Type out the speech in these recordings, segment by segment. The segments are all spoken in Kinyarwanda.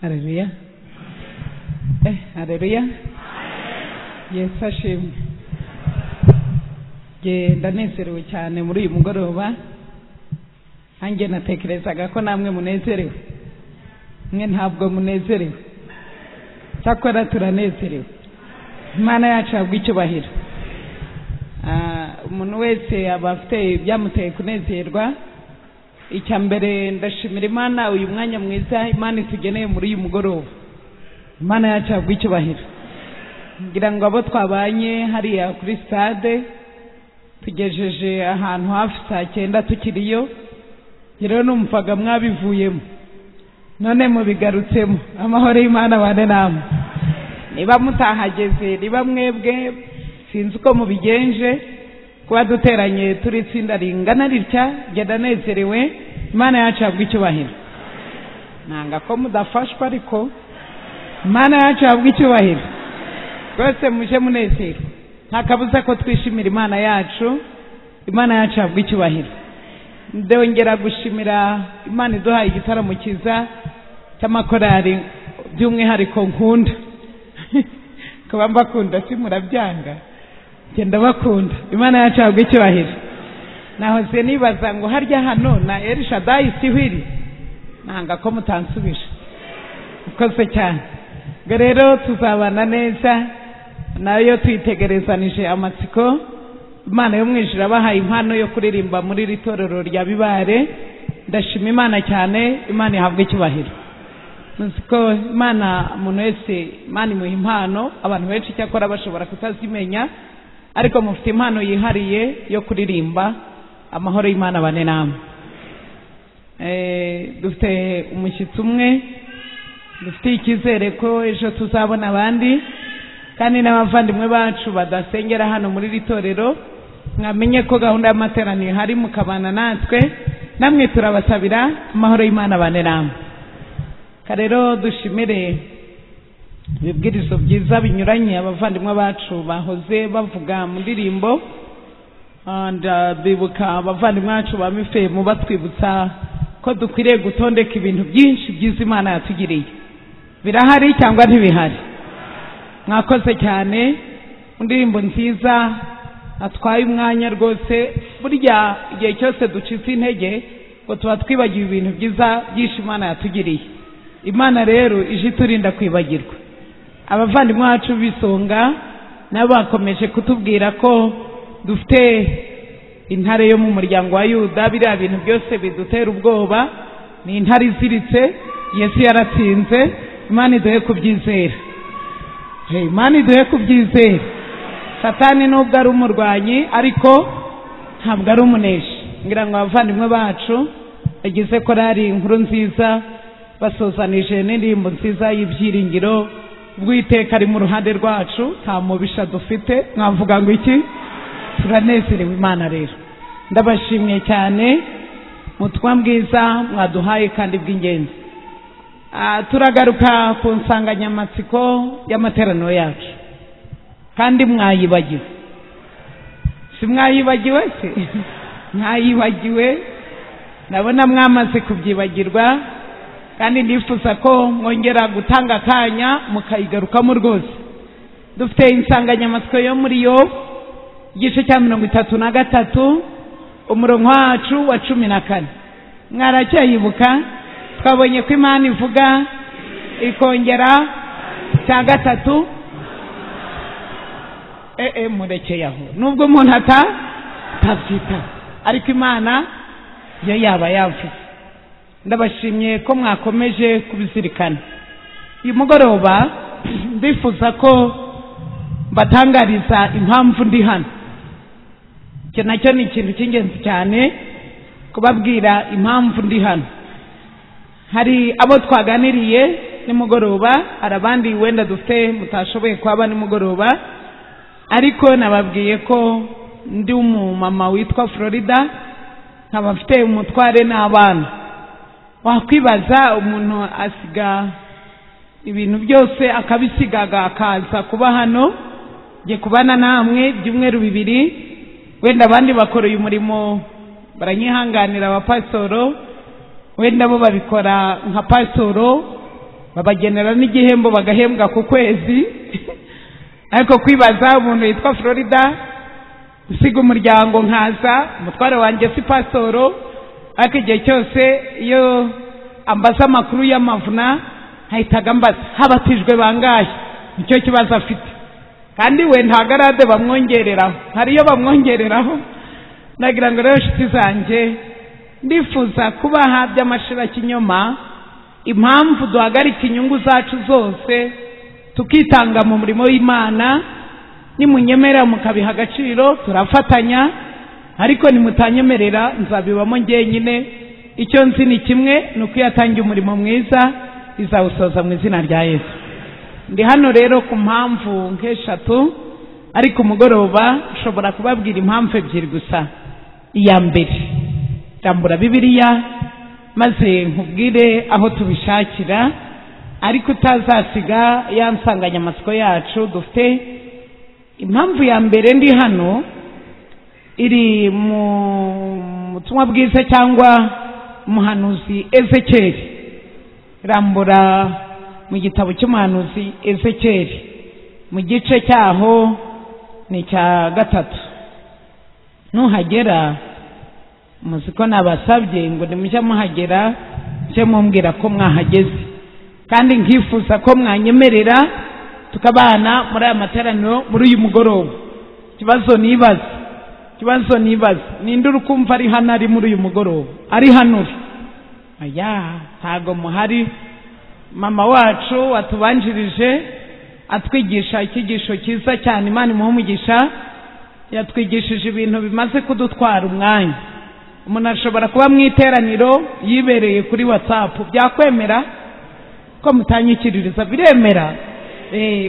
Haleluya. Eh, haleluya. Yesu ashimwe. Nge ndanezerewe cyane muri uyu mugoroba. Nanjye natekerezaga ko namwe munezerewe. Mwe ntabwo munezerewe. Cyakora turanezerewe. Imana yacu yabwa icyubahiro. umuntu wese aba afite ibyamuteye kunezerwa icya mbere ndashimira imana uyu mwanya mwiza imana itugeneye muri uyu mugoroba imana yacu yabwa icyubahiro ngira ngo abo twabanye hariya kuri sitade tugejeje ahantu hafi saa cyenda tukiriyo rero numvaga mwabivuyemo none mubigarutsemo amahoro y'imana bane namwe niba mutahageze niba mwebwe sinzi uko mubigenje kuba duteranye turi itsinda ringana ritya genda nezerewe imana yacu yabwa icyubahiro nanga ko mudafashwa ariko imana yacu yabwa icyubahiro rwose muje munezero nta kabuza ko twishimira imana yacu imana yacu yabwa icyubahiro ndongera gushimira imana iduhaye igitaramo cyiza cy'amakorari by'umwihariko nkunda kuba mbakunda si murabyanga genda bakunda imana yacu yabwa icyubahiro nahoze nibaza ngo harya hano na erishadayi siho iri nanga ko mutansubije ukoze cyane ubwo rero tuzabana neza nayo tuyitegerezanije amatsiko imana yo mwijuru abahaye impano yo kuririmba muri iri torero rya bibare ndashima imana cyane imana ihabwa icyubahiro muzi ko imana umuntu wese imana imuha impano abantu benshi icyakora bashobora kutazimenya ariko mufite impano yihariye yo kuririmba amahoro y'imana bane namwe dufite umushyitsi umwe dufite icyizere ko ejo tuzabona abandi kandi n'abavandimwe bacu badasengera hano muri iri torero mwamenye ko gahunda y'amateraniro ihari mukabana natwe namwe turabasabira amahoro y'imana bane namwe rero dushimire ibibwirizo byiza binyuranye abavandimwe bacu bahoze bavuga mu ndirimbo bibuka abavandimwe bacu ba mifemu batwibutsa ko dukwiriye gutondeka ibintu byinshi byiza imana yatugiriye birahari cyangwa ntibihari mwakoze cyane indirimbo nziza atwaye umwanya rwose burya igihe cyose ducitse intege ngo tuba twibagiwe ibintu byiza byinshi imana yatugiriye imana rero ije iturinda kwibagirwa abavandimwe bacu b'isonga nabo bakomeje kutubwira ko dufite intare yo mu muryango wa yuda biriya bintu byose bidutera ubwoba ni intare iziritse yesu yaratsinze imana iduhe kubyizera imana iduhe kubyizera satani nubwo ari umurwanyi ariko ntabwo ari umuneshi ngira ngo abavandimwe bacu bagize korari inkuru nziza basozanije n'indirimbo nziza y'ibyiringiro bw'iteka ari mu ruhande rwacu nta mubisha dufite mwavuga ngo iki turanezerewe imana rero ndabashimye cyane mutwa bwiza mwaduhaye kandi bw'ingenzi turagaruka ku nsanganyamatsiko y'amateraniro yacu kandi mwayibagiwe si mwayibagiwe se mwayibagiwe ndabona mwamaze kubyibagirwa kandi nifuza ko mwongera gutanga akanya mukayigarukamo rwose dufite insanganyamatsiko yo muri yo igice cya mirongo itatu na gatatu umurongo wacu wa cumi na kane mwaracyayibuka twabonye ko imana ivuga ikongera cya gatatu ee murekeye aho nubwo umuntu atabyita ariko imana yo yaba yavuze ndabashimye ko mwakomeje kubizirikana uyu mugoroba ndifuza ko mbatangariza impamvu ndi hano icyo nacyo ni ikintu cy'ingenzi cyane kubabwira impamvu ndi hano hari abo twaganiriye nimugoroba hari abandi wenda dufite mutashoboye kuhaba nimugoroba ariko nababwiye ko ndi umumama witwa florida nkaba mfite umutware n'abana wakwibaza umuntu asiga ibintu byose akabisigaga akaza kuba hano njye kubana namwe ibyumweru bibiri wenda abandi bakora uyu murimo baranyihanganira abapasoro wenda bo babikora nka pasoro babagenera n'igihembo bagahembwa ku kwezi ariko kwibaza umuntu witwa florida usiga umuryango nkaza umutware wanjye si pasitoro ariko igihe cyose iyo ambaza amakuru y'amavuna hahitaga mbaza habatijwe bangahe nicyo kibazo afite kandi we nta garade bamwongereraho hari iyo bamwongereraho nagira ngo rero inshuti zanjye ndifuza kubaha by'amashirakinyoma impamvu duhagarika inyungu zacu zose tukitanga mu murimo w'imana nimunyemera mukabiha agaciro turafatanya ariko nimutanyemerera nzabibamo ngenyine icyo nzi ni kimwe ni uko iyo atangiye umurimo mwiza izawusoza mu izina rya yesu ndi hano rero ku mpamvu nk'eshatu ariko umugoroba ushobora kubabwira impamvu ebyiri gusa iya mbere rambura bibiliya maze nkubwire aho tubishakira ariko utazasiga ya nsanganyamatsiko yacu dufite impamvu ya mbere ndi hano iri mu butumwa bwiza cyangwa umuhanuzi ezekeri rambura mu gitabo cy'umuhanuzi ezekeri mu gice cyaho ni icya gatatu nuhagera muzi ko nabasabye ngo nimujya muhagera mujye mumbwira ko mwahageze kandi nkifuza ko mwanyemerera tukabana muri aya materaniro muri uyu mugoroba ikibazo nibaza ikibazo nibaza ninde uri kumva ari hano ari muri uyu mugoroba ari hano uri aya ntago muhari mama wacu watubanjirije atwigisha icyigisho cyiza cyane imana imuha umugisha yatwigishije ibintu bimaze kudutwara umwanya umuntu ashobora kuba mu iteraniro yibereye kuri watsapu byakwemera ko mutanyikiririza biremera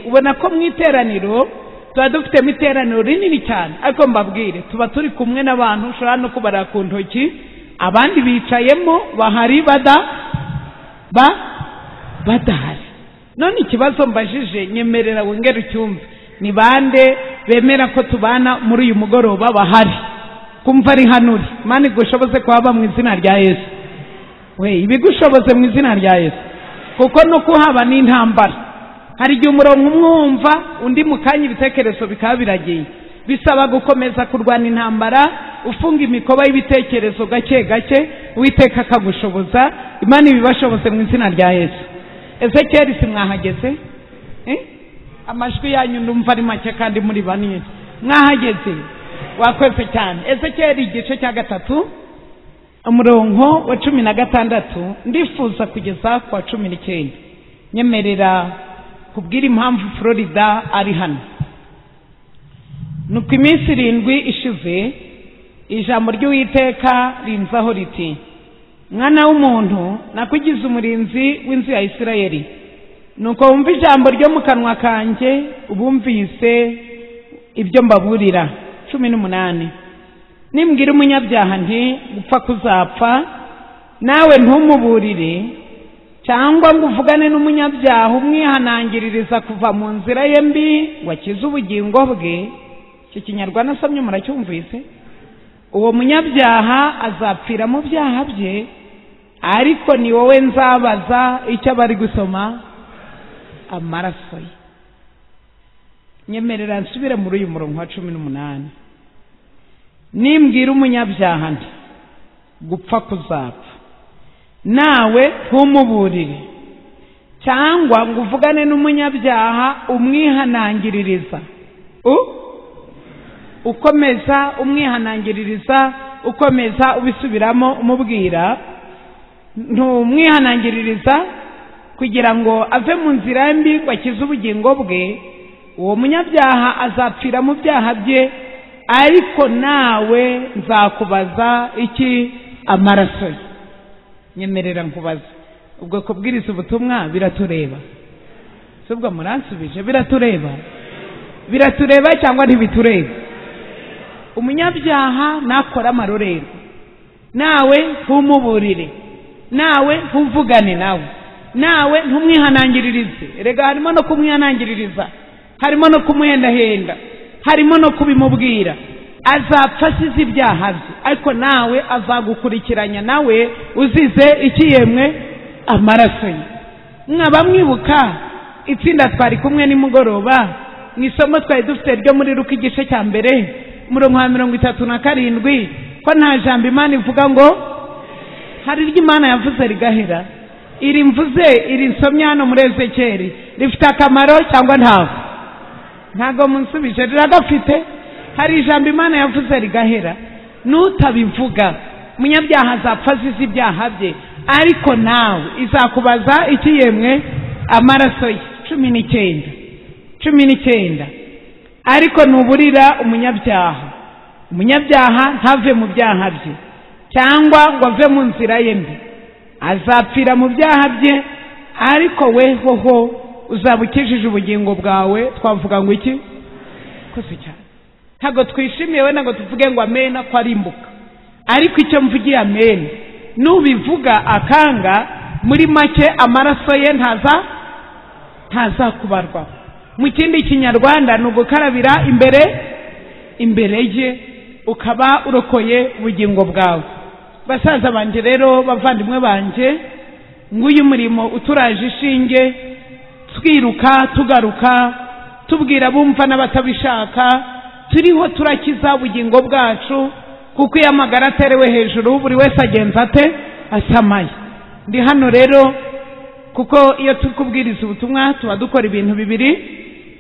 ubona ko mu iteraniro tuba dufitemo iteraniro rinini cyane ariko mbabwire tuba turi kumwe n'abantu ushobora no kubara ku ntoki abandi bicayemo bahari bada ba badahari none ikibazo mbajije nyemerera wongere ucyumve ni bande bemera ko tubana muri uyu mugoroba bahari kumva ari hano uri imana igushoboze kuhaba mu izina rya yesu we ibigushoboze mu izina rya yesu kuko nuko uhaba ni intambara hari igihe umurongo umwe wumva undi mu kanya ibitekerezo bikaba biragiye bisaba gukomeza kurwana intambara ufunga imikoba y'ibitekerezo gake gake uwiteka akagushoboza imana ibibashoboze mu izina rya yesu ezekeri si mwahageze amajwi yanyu ndumva ari make kandi muri banini mwahageze wakoze cyane ezekeri igice cya gatatu umurongo wa cumi na gatandatu ndifuza kugeza ku wa cumi n'icyenda nyemerera kubwira impamvu florida ari hano nuko iminsi irindwi ishize ijambo ry'uwiteka rinzaho riti mwana w'umuntu nakugize umurinzi w'inzu ya isirayeli nuko wumva ijambo ryo mu kanwa kanjye ubumvise ibyo mbaburira cumi n'umunani nimbwira umunyabyaha nti gupfa kuzapfa nawe ntumuburire cyangwa ngo uvugane n'umunyabyaha umwihanangiririza kuva mu nzira ye mbi ngo akize ubugingo bwe icyo kinyarwanda asomye muracyumvise uwo munyabyaha azapfira mu byaha bye ariko ni wowe nzabaza icyo aba ari gusoma amaraso ye nyemerera nsubire muri uyu murongo wa cumi n'umunani nimbwira umunyabyaha nti gupfa kuzapfa nawe ntumuburire cyangwa ngo uvugane n'umunyabyaha umwihanangiririza ukomeza umwihanangiririza ukomeza ubisubiramo umubwira ntumwihanangiririza kugira ngo ave mu nzira mbi ngo akize ubugingo bwe uwo munyabyaha azapfira mu byaha bye ariko nawe nzakubaza iki amaraso ye nyemerera nkubaza ubwo kubwiriza ubutumwa biratureba si ubwo muransubije biratureba biratureba cyangwa ntibitureba umunyabyaha nakora amarorerwa nawe ntumuburire nawe ntuvugane nawe nawe ntumwihanangiririze erega harimo no kumwihanangiririza harimo no kumuhendahenda harimo no kubimubwira azapfa asize ibyaha bye ariko nawe azagukurikiranya nawe uzize ikiyemwe amaraso ye mwaba mwibuka itsinda twari kumwe nimugoroba mu isomo twari dufite ryo muri ruka igice cya mbere umurongo wa mirongo itatu na karindwi ko nta jambo imana ivuga ngo hari iryo imana yavuze rigahera iri mvuze iri nsomye hano muri ezekeri rifite akamaro cyangwa ntabwo ntabwo munsubije riragafite hari ijambo imana yavuze rigahera n'utabivuga umunyabyaha azapfa azize ibyaha bye ariko nawe izakubaza iki yemwe amaraso ye cumi n'icyenda cumi n'icyenda ariko ntuburira umunyabyaha umunyabyaha ntave mu byaha bye cyangwa ngo ave mu nzira ye mbi azapfira mu byaha bye ariko we hoho uzaba ukijije ubugingo bwawe twavuga ngo iki koze cyane ntabwo twishimiye we ntabwo tuvuge ngo amena ko arimbuka ariko icyo mvugiye amena nubivuga akanga muri make amaraso ye ntaza ntazakubarwa mu kindi kinyarwanda ni ugukarabira imbere imbere ye ukaba urokoye ubugingo bwawe basaza banjye rero bavandimwe banjye nguyu murimo uturaje ishinge twiruka tugaruka tubwira bumva n'abatabishaka turiho turakiza ubugingo bwacu kuko iyo amagara aterewe hejuru buri wese agenza ate asamaye ndi hano rero kuko iyo turi kubwiriza ubutumwa tuba dukora ibintu bibiri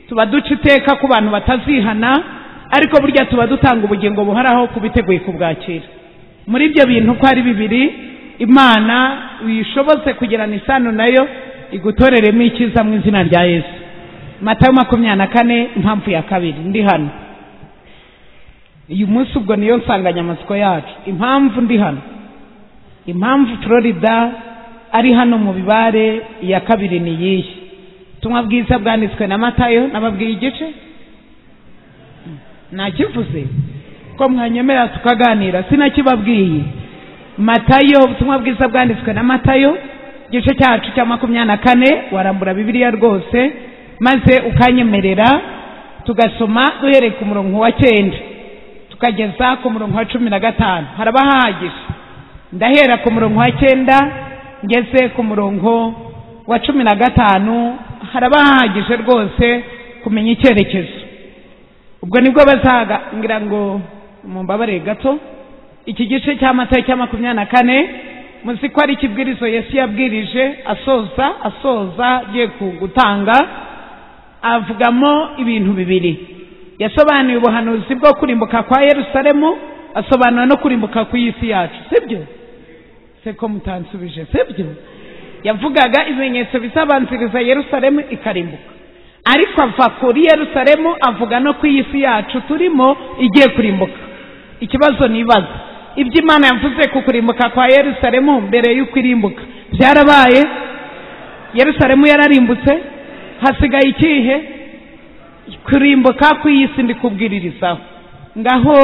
tuba duca iteka ku bantu batazihana ariko burya tuba dutanga ubugingo buhoraho ku biteguye kubwakira muri ibyo bintu uko ari bibiri imana uyishobotse kugirana isano nayo igutoreremo icyiza mu izina rya yesu matayo makumyabiri na kane impamvu ya kabiri ndi hano uyu munsi ubwo niyo nsanganyamatsiko yacu impamvu ndi hano impamvu florida ari hano mu bibare iya kabiri ni iyihe ubutumwa bwiza bwanditswe na matayo nababwiye igice nakivuze ko mwanyemera tukaganira sinakibabwiye matayo ubutumwa bwiza bwanditswe na matayo igice cyacu cya makumyabiri na kane warambura bibiliya rwose maze ukanyemerera tugasoma duhereye ku murongo wa cyenda tukageza ku murongo wa cumi na gatanu haraba hahagije ndahera ku murongo wa cyenda ngeze ku murongo wa cumi na gatanu haraba hahagije rwose kumenya icyerekezo ubwo nibwo bazaga ngira ngo mumbabare gato iki gice cya mata cya makumyabiri na kane muzi ko ari ikibwirizo yesu yabwirije asoza asoza agiye gutanga avugamo ibintu bibiri yasobanuye ubuhanuzi bwo kurimbuka kwa yerusalemu asobanura no kurimbuka ku isi yacu sibyo se ko mutansubije sibyo yavugaga ibimenyetso bizabanziriza yerusalemu ikarimbuka ariko ava kuri yerusalemu avuga no ku isi yacu turimo igiye kurimbuka ikibazo nibaza ibyo imana yavuze ku kurimbuka kwa yerusalemu mbere y'uko irimbuka byarabaye yerusalemu yararimbutse hasigaye ikihe kurimbuka ku isi ndi kubwiririzaho ngaho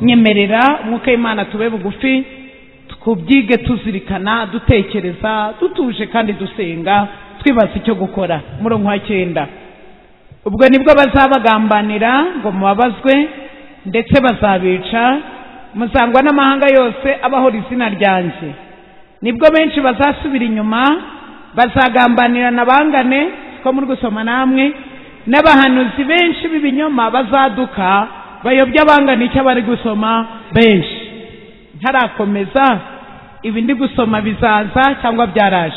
nyemerera umwuka w'imana tube bugufi tubyige tuzirikana dutekereza dutuje kandi dusenga twibaza icyo gukora murongo wa cyenda ubwo nibwo bazabagambanira ngo mubabazwe ndetse bazabica muzangwa n'amahanga yose abahora izina ryanjye nibwo benshi bazasubira inyuma bazagambanira na bangane ko muri gusoma namwe n'abahanuzi benshi b'ibinyoma bazaduka bayobya abangana icyo bari gusoma benshi ntarakomeza ibi ndi gusoma bizaza cyangwa byaraje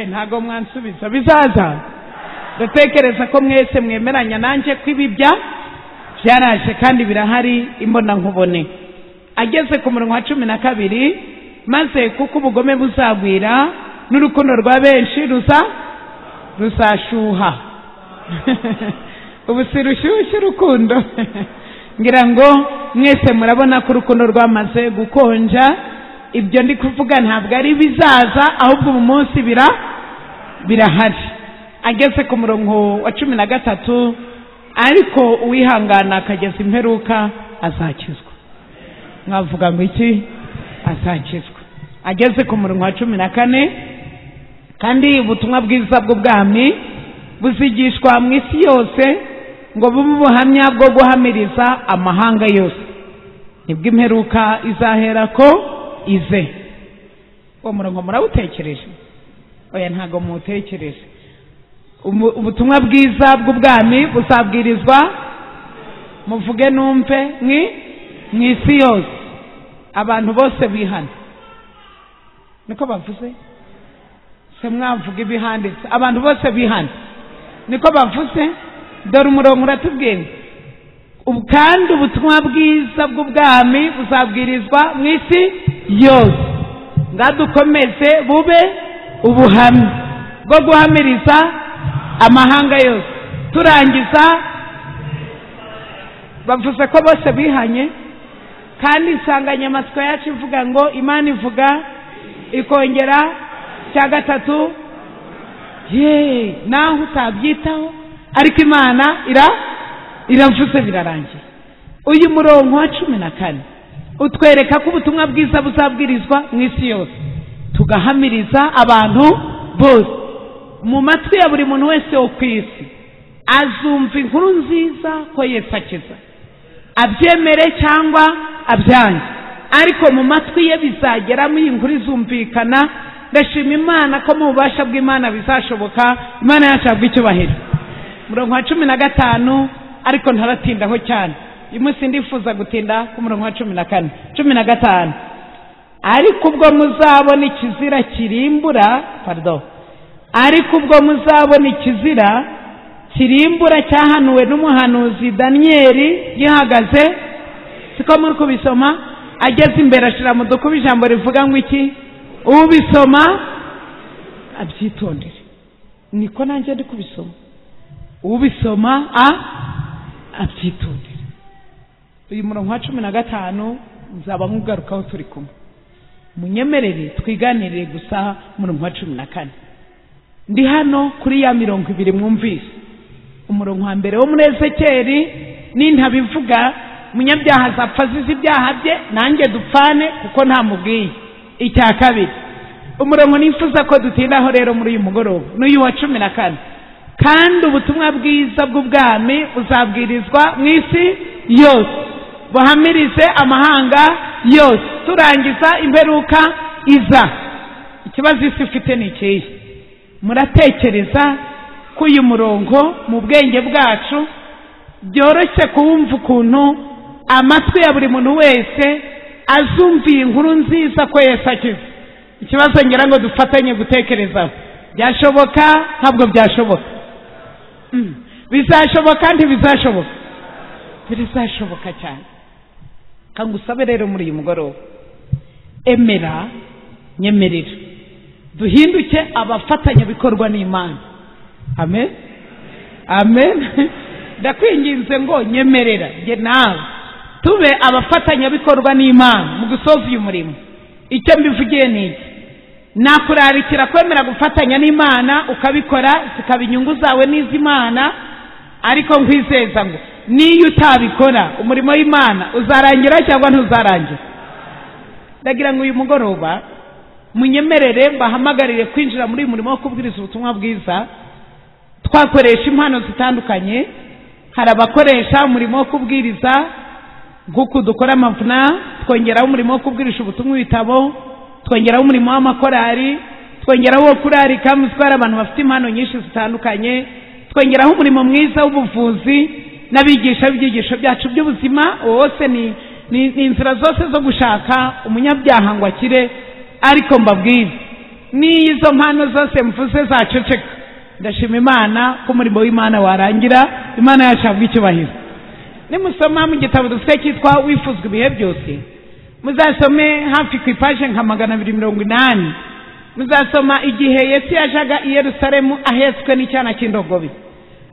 ntabwo mwansubiza bizaza ndatekereza ko mwese mwemeranya nanjye ko ibi bya byaraje kandi birahari imbona nkubone ageze ku murongo wa cumi na kabiri maze kuko ubugome buzagwira n'urukundo rwa benshi ruza ruzashuha ubu si rushyushya urukundo ngira ngo mwese murabona ko urukundo rwamaze gukonja ibyo ndi kuvuga ntabwo ari bizaza ahubwo ubu munsi bira birahari ageze ku murongo wa cumi na gatatu ariko uwihangana akageza imperuka azakizwa mwavuga ngo iki azakizwa ageze ku murongo wa cumi na kane kandi ubutumwa bwiza bw'ubwami buzigishwa mu isi yose ngo bube ubuhamya bwo guhamiriza amahanga yose nibwo imperuka izahera ko ize uwo murongo murawutekereje oya ntabwo mutekereje ubutumwa bwiza bw'ubwami busabwirizwa muvuge numve mwi mu isi yose abantu bose bihana niko bavuze se mwavuga ibihanditse abantu bose bihana niko bavuze dore umurongo uratubwira kandi ubutumwa bwiza bw'ubwami buzabwirizwa mu isi yose ngadukomeze bube ubuhamya bwo guhamiriza amahanga yose turangiza bavuze ko bose bihanye kandi insanganyamatsiko yacu ivuga ngo imana ivuga ikongera cya gatatu yeee naho utabyitaho ariko imana ira iravuze birarangiye uyu murongo wa cumi na kane utwereka ko ubutumwa bwiza buzabwirizwa mu isi yose tugahamiriza abantu bose mu matwi ya buri muntu wese wo ku isi azumva inkuru nziza ko Yesu akiza abyemere cyangwa abyange ariko mu matwi ye bizageramo iyi nkuru izumvikana ndashima imana ko mu bubasha bw'imana bizashoboka imana yacu yabwa icyubahiro umurongo wa cumi na gatanu ariko ntaratindaho cyane uyu munsi ndifuza gutinda ku murongo wa cumi na kane cumi na gatanu ariko ubwo muzabona ikizira kirimbura parido ariko ubwo muzabona ikizira kirimbura cyahanuwe n'umuhanuzi daniyeli gihagaze siko muri kubisoma ageze imbere ashyira mu dukuba ijambo rivuga ngo iki ubisoma abyitondere niko nanjye ndi kubisoma ubisoma a abyitondere uyu murongo wa cumi na gatanu nzaba nkugarukaho turi kumwe munyemerere twiganirire gusa umurongo wa cumi na kane ndi hano kuri ya mirongo ibiri mwumvise umurongo wa mbere wo muri ezekeri n'intabivuga umunyabyaha azapfa azize ibyaha bye nanjye dupfane kuko ntamubwiye icya kabiri umurongo nifuza ko dutindaho rero muri uyu mugoroba n'uyu wa cumi na kane kandi ubutumwa bwiza bw'ubwami buzabwirizwa mu isi yose buhamirize amahanga yose turangiza imperuka iza ikibazo isi ifite ni ikihe muratekereza ko uyu murongo mu bwenge bwacu byoroshye kuwumva ukuntu amatwi ya buri muntu wese azumva iyi nkuru nziza ko Yesu akize ikibazo ngira ngo dufatanye gutekerezaho byashoboka ntabwo byashoboka bizashoboka ntibizashoboka birizashoboka cyane kanga usabe rero muri uyu mugoroba emera nyemerera duhinduke abafatanyabikorwa n'imana amen amen ndakwinginze ngo nyemerera nge nawe tube abafatanyabikorwa n'imana mu gusoza uyu murimo icyo mbivugiye ni iki nakurarikira kwemera gufatanya n'imana ukabikora zikaba inyungu zawe n'iz'imana ariko nkwizeza ngo niyo utabikora umurimo w'imana uzarangira cyangwa ntuzarangira ndagira ngo uyu mugoroba munyemerere mbahamagarire kwinjira muri uyu murimo wo kubwiriza ubutumwa bwiza twakoresha impano zitandukanye hari abakoresha umurimo wo kubwiriza nk'uku dukora amavuna twongeraho umurimo wo kubwirisha ubutumwa ibitabo twongeraho umurimo w'amakorari twongeraho uwo kurarika mu zitwara abantu bafite impano nyinshi zitandukanye twongeraho umurimo mwiza w'ubuvuzi n'abigisha b'ibyigisho byacu by'ubuzima wose ni ni inzira zose zo gushaka umunyabyaha ngo akire ariko mbabwire n'iyo izo mpano zose mvuze zaceceka ndashima imana ko umurimo w'imana warangira imana yacu yabwa icyubahiro nimusoma mu gitabo dufite cyitwa wifuzwa ibihe byose muzasome hafi ku ipaje nka magana abiri mirongo inani muzasoma igihe Yesu yajaga i Yerusalemu ahetswe n'icyana cy'indogobe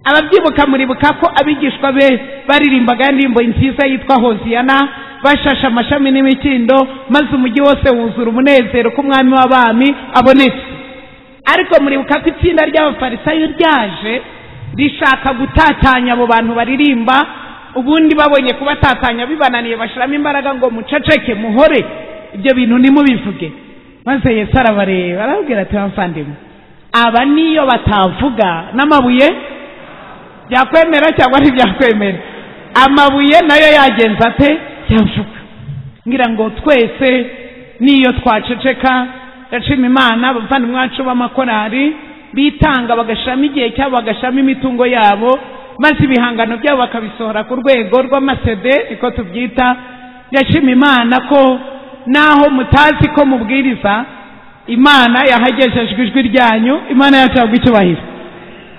ababyibuka muribuka ko abigishwa be baririmbaga indirimbo nziza yitwa hoziyana bashashe amashami n'imikindo maze umujyi wose wuzura umunezero ko umwami w'abami abonetse ariko muribuka ko itsinda ry'abafarisayo ryaje rishaka gutatanya abo bantu baririmba ubundi babonye kubatatanya bibananiye bashyiramo imbaraga ngo muceceke muhore ibyo bintu nimubivuge maze Yesu arabareba arababwira ati bavandimwe aba niyo batavuga n'amabuye byakwemera cyangwa ntibyakwemera amabuye nayo yagenza ate yavuga ngira ngo twese niyo twaceceka ndashima imana abavandimwe bacu b'amakorari bitanga bagashyiramo igihe cyabo bagashyiramo imitungo yabo maze ibihangano byabo bakabisohora ku rwego rw'amasede niko tubyita ndashima imana ko naho mutazi ko mubwiriza imana yahagejejwe ijwi ryanyu imana yacu yagwa icyubahiro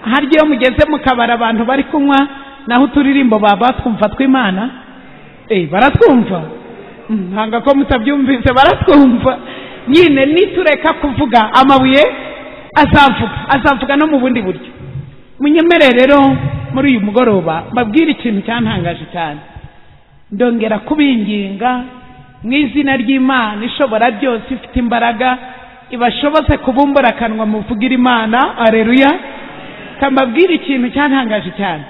hari igihe mugeze mu kabari abantu bari kunywa naho uturirimbo baba twumva tw'imana eh, baratwumva Mm, nanga ko mutabyumvise baratwumva nyine nitureka kuvuga amabuye azavuga azavuga no mu bundi buryo munyemere rero muri uyu mugoroba mbabwire ikintu cyantangaje cyane ndongera kubinginga mu izina ry'imana ishobora byose ifite imbaraga ibashobose kubumbura akanwa muvugire imana areruya kambabwira ikintu cyantangaje cyane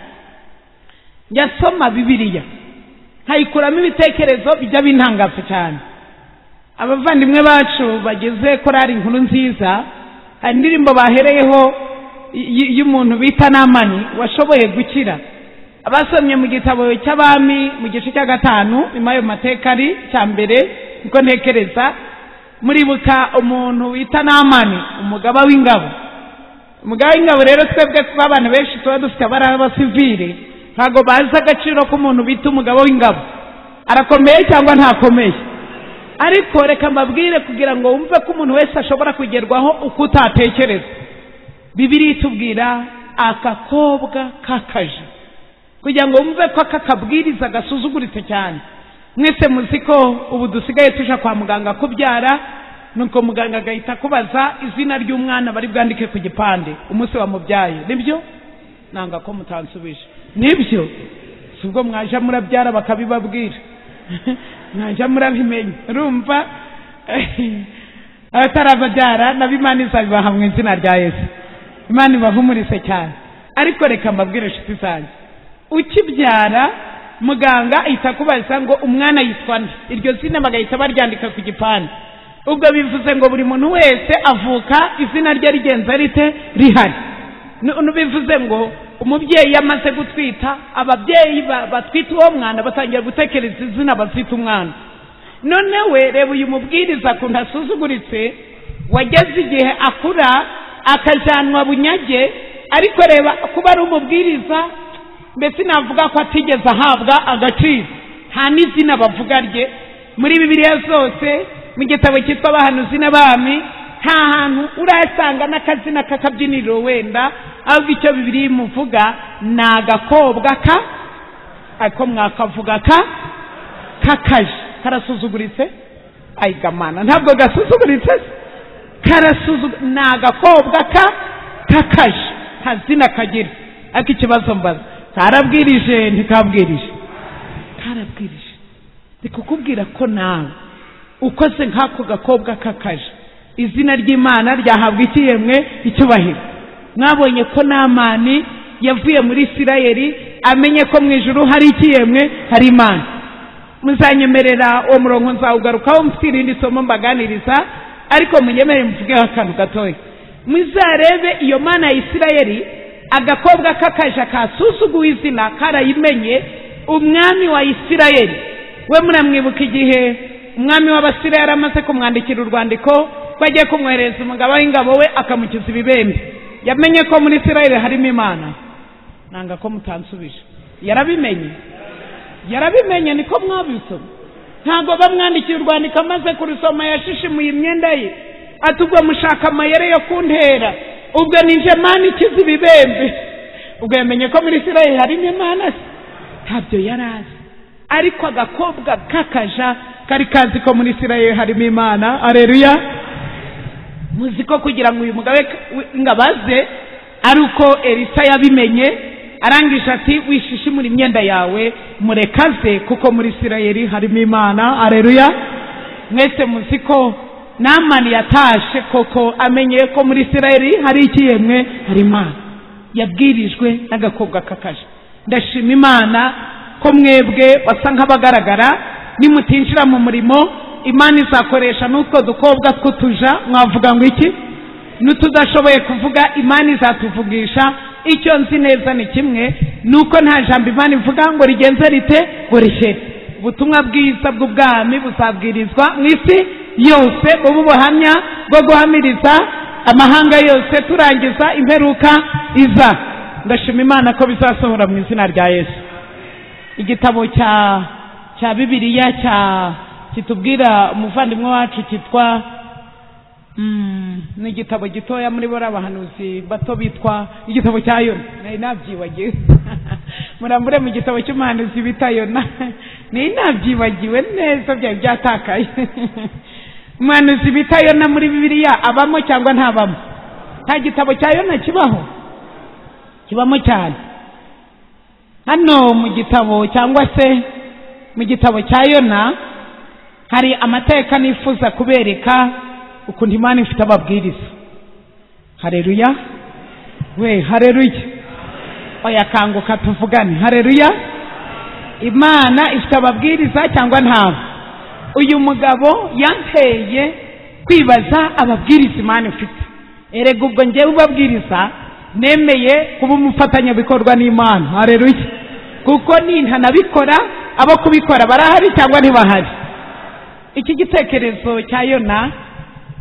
njyasoma bibiliya nkayikuramo ibitekerezo bijya bintangaza cyane abavandimwe bacu bagize korari inkuru nziza hari indirimbo bahereyeho y- y'umuntu bita namani washoboye gukira abasomye mu gitabo cy'abami mu gice cya gatanu nyuma y'ayo mateka ari cya mbere niko ntekereza muribuka umuntu wita namani umugaba w'ingabo umugaba w'ingabo rero twebwe kuba abantu benshi tuba dufite abari abasivire ntabwo bazi agaciro k'umuntu bita umugabo w'ingabo arakomeye cyangwa ntakomeye ariko reka mbabwire kugira ngo wumve ko umuntu wese ashobora kugerwaho uko utatekereza bibiri itubwira agakobwa k'akaje kugira ngo wumve ko aka kabwiriza gasuzuguritse cyane mwese muzi ko ubu dusigaye tuja kwa muganga kubyara nuko muganga agahita akubaza izina ry'umwana bari bwandike ku gipande umunsi wamubyaye nibyo nanga ko mutansubije nibyo si ubwo mwaja murabyara bakabibabwira mwajya murabimenya urumva abatarababyara nabo imana izabibaha mu izina rya yesu imana ibahumurise cyane ariko reka mbabwire inshuti zanjye ukibyara muganga ahita akubaza ngo umwana yitwa nde iryo zina bagahita baryandika ku gipande ubwo bivuze ngo buri muntu wese avuka izina rye rigenza rite rihari Nu- nu- bivuze ngo umubyeyi iyo amaze gutwita ababyeyi ba- batwita uwo mwana batangira gutekereza izina bazita umwana noneho reba uyu mubwiriza akuntu asuzuguritse wageze igihe akura akajyanwa bunyage ariko reba kuba ari umubwiriza mbese navuga ko atigeze ahabwa agaciro nta n'izina bavuga rye muri bibiliya zose mu gitabo cyitwa abahanuzi n'abami nta hantu urasanga n'akazina k'akabyiniriro wenda ahubwo icyo bibiri imuvuga ni agakobwa ka ariko mwakavuga ka kakaje karasuzuguritse ayigamana ntabwo gasuzuguritse se karasuzuguritse ni agakobwa ka kakaje nta zina kagira ariko ikibazo mbaza karabwirije ntikabwirije karabwirije ndi kukubwira ko nawe ukoze nk'ako gakobwa kakaje izina ry'imana ryahabwa ikiyemwe icyubahiro mwabonye ko namani yavuye muri isirayeli amenye ko mu ijuru hari ikiyemwe hari imana muzanyemerera uwo murongo nzawugarukaho mfite irindi somo mbaganiriza ariko munyemere muvugeho akantu gatoya muzarebe iyo mana ya isirayeli agakobwa k'akaja kasuzuguwe izina karayimenye umwami wa isirayeli we muramwibuka igihe umwami w'abasirayeli yari amaze kumwandikira urwandiko ko agiye kumwoherereza umugabo w'ingabo we akamukiza ibibembe yamenye ko muri isirayeli harimo imana nanga ko mutansubije yarabimenye yarabimenye niko mwabisoma ntabwo bamwandikiye urwandiko amaze kurusoma yashishimuye imyenda ye ati ubwo mushaka amayere yo kuntera ubwo nije mana ikiza ibibembe ubwo yamenye ko muri isirayeli harimo imana se ntabyo yari azi ariko agakobwa k'akaja kari kazi ko muri isirayeli harimo imana areruya muzi ko kugira ngo uyu mugabo ingabo aze ari uko elisa yabimenye arangije ati wishishimura imyenda yawe murekaze kuko muri isirayeli harimo imana areruya mwese muzi ko namani yatashe koko amenye ko muri isirayeli hari ikiyemwe hari imana yabwirijwe n'agakobwa kakaje ndashima imana ko mwebwe basa nk'abagaragara nimutinjira mu murimo imana izakoresha n'utwo dukobwa tw'utuja mwavuga ngo iki n'utudashoboye kuvuga imana izatuvugisha icyo nzi neza ni kimwe ni uko nta jambo imana ivuga ngo rigenze rite ngo rishyire ubutumwa bwiza bw'ubwami buzabwirizwa mu isi yose bube ubuhamya rwo guhamiriza amahanga yose turangiza imperuka iza ndashima imana ko bizasohora mu izina rya yesu igitabo cya cya bibiliya cya kitubwira umuvandimwe wacu cyitwa Mm, ni igitabo gitoya muri bora abahanuzi bato bitwa igitabo cya yona nari nabyibagiwe murambure mu gitabo cy'umuhanuzi bita yona nari nabyibagiwe neza byari byatakaye umuhanuzi bita yona muri bibiliya abamo cyangwa ntabamo nta gitabo cya yona kibaho kibamo cyane hano mu gitabo cyangwa se mu gitabo cya yona hari amateka nifuza kubereka ukuntu imana ifite ababwiriza hareruya we hareruya oya kanguka tuvugane hareruya imana ifite ababwiriza cyangwa ntabo uyu mugabo yanteye kwibaza ababwiriza imana ifite erega ubwo ngewe ubabwiriza nemeye kuba umufatanyabikorwa n'imana hareruya kuko nintanabikora abo kubikora barahari cyangwa ntibahari iki gitekerezo cya yona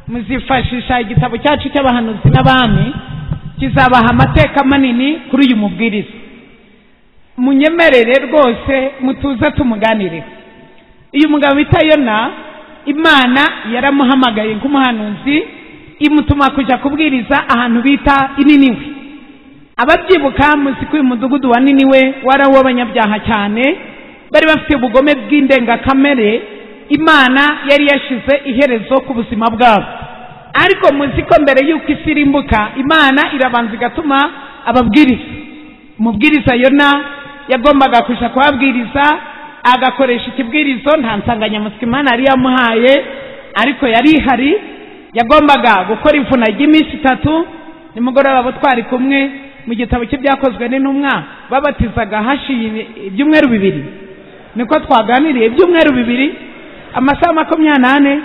muzifashisha igitabo cyacu cy'abahanuzi n'abami kizabaha amateka manini kuri uyu mubwiriza munyemerere rwose mutuze tumuganire uyu mugabo bita yona imana yaramuhamagaye nk'umuhanuzi imutuma kujya kubwiriza ahantu bita ininiwe ababyibuka muzi ko uyu mudugudu wa niniwe wari uw'abanyabyaha cyane bari bafite ubugome bw'indengakamere imana yari yashyize iherezo ku buzima bwabo ariko muzi ko mbere y'uko isi irimbuka imana irabanza igatuma ababwiriza umubwiriza yona yagombaga kujya kuhabwiriza agakoresha ikibwirizo nta nsanganyamatsiko imana yari yamuhaye ariko yari ihari yagombaga gukora ivuna ry'iminsi itatu nimugoroba abo twari kumwe mu gitabo cy'ibyakozwe n'intumwa babatizaga hashiye ibyumweru bibiri niko twaganiriye ibyumweru bibiri amasaha makumyabiri n'ane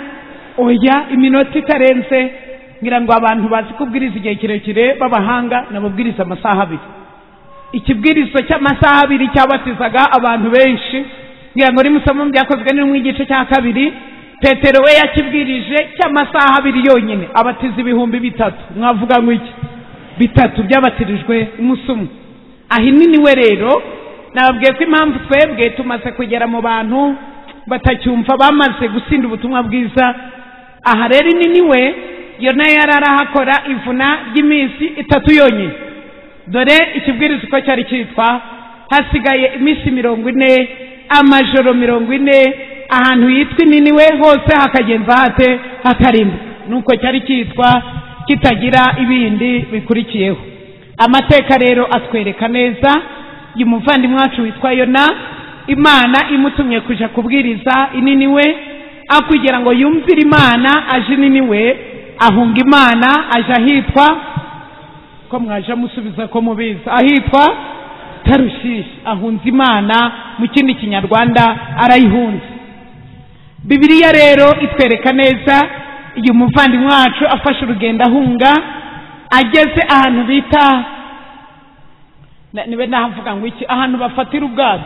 oya iminota itarenze ngira ngo abantu bazi kubwiriza igihe kirekire b'abahanga nababwiriza amasaha abiri ikibwirizo cy'amasaha abiri cyabatizaga abantu benshi ngira ngo rimusamo byakozwe n'umwe igice cya kabiri petero we yakibwirije cy'amasaha abiri yonyine abatiza ibihumbi bitatu mwavuga ngo iki bitatu byabatirijwe umunsi umwe ahinini we rero nababwiye ko impamvu twebwe tumaze kugera mu bantu batacyumva bamaze gusinda ubutumwa bwiza aha rero inini we yona yari arahakora ivuna ry'iminsi itatu yonyine dore ikibwiriza uko cyari cyitwa hasigaye iminsi mirongo ine amajoro mirongo ine ahantu yitwa inini we hose hakagenza hate hakarimba nuko cyari cyitwa kitagira ibindi bikurikiyeho amateka rero atwereka neza uyu muvandimwe wacu witwa yona imana imutumye kujya kubwiriza inini we akugira ngo yumvire imana aje inini we ahunga imana aje ahitwa ko mwaje musubiza ko mubizi ahitwa tarushishi ahunze imana mu kindi kinyarwanda arayihunze bibiliya rero itwereka neza igihe umuvandimwe wacu afashe urugendo ahunga ageze ahantu bita nibe nahavuga ngo iki ahantu bafatira ubwato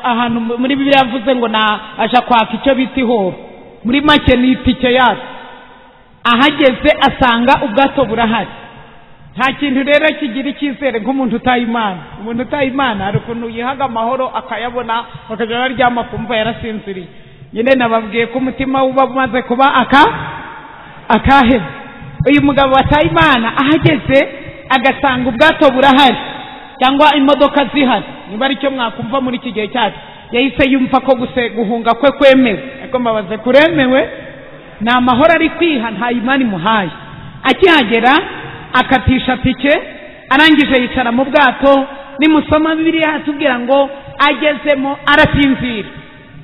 ahantu muri bibiliya yavuze ngo aja kwaka icyo bita ihoho muri make ni itike yacu ahageze asanga ubwato burahari nta kintu rero kigira icyizere nk'umuntu utaye imana umuntu utaye imana hari ukuntu yihaga amahoro akayabona bakajya araryama kumva yarasinziriye nyine nababwiye ko umutima uba umaze kuba aka akahe uyu mugabo wataye imana ahageze agasanga ubwato burahari cyangwa imodoka zihari niba ari cyo mwakumva muri iki gihe cyacu yahise yumva ko guhunga kwe kwemewe ariko mbabaze kuremewe ni amahoro ari kwiha nta imana imuhaye akihagera akatisha tike arangije yicara mu bwato nimusoma bibiliya atubwira ngo agezemo arasinzira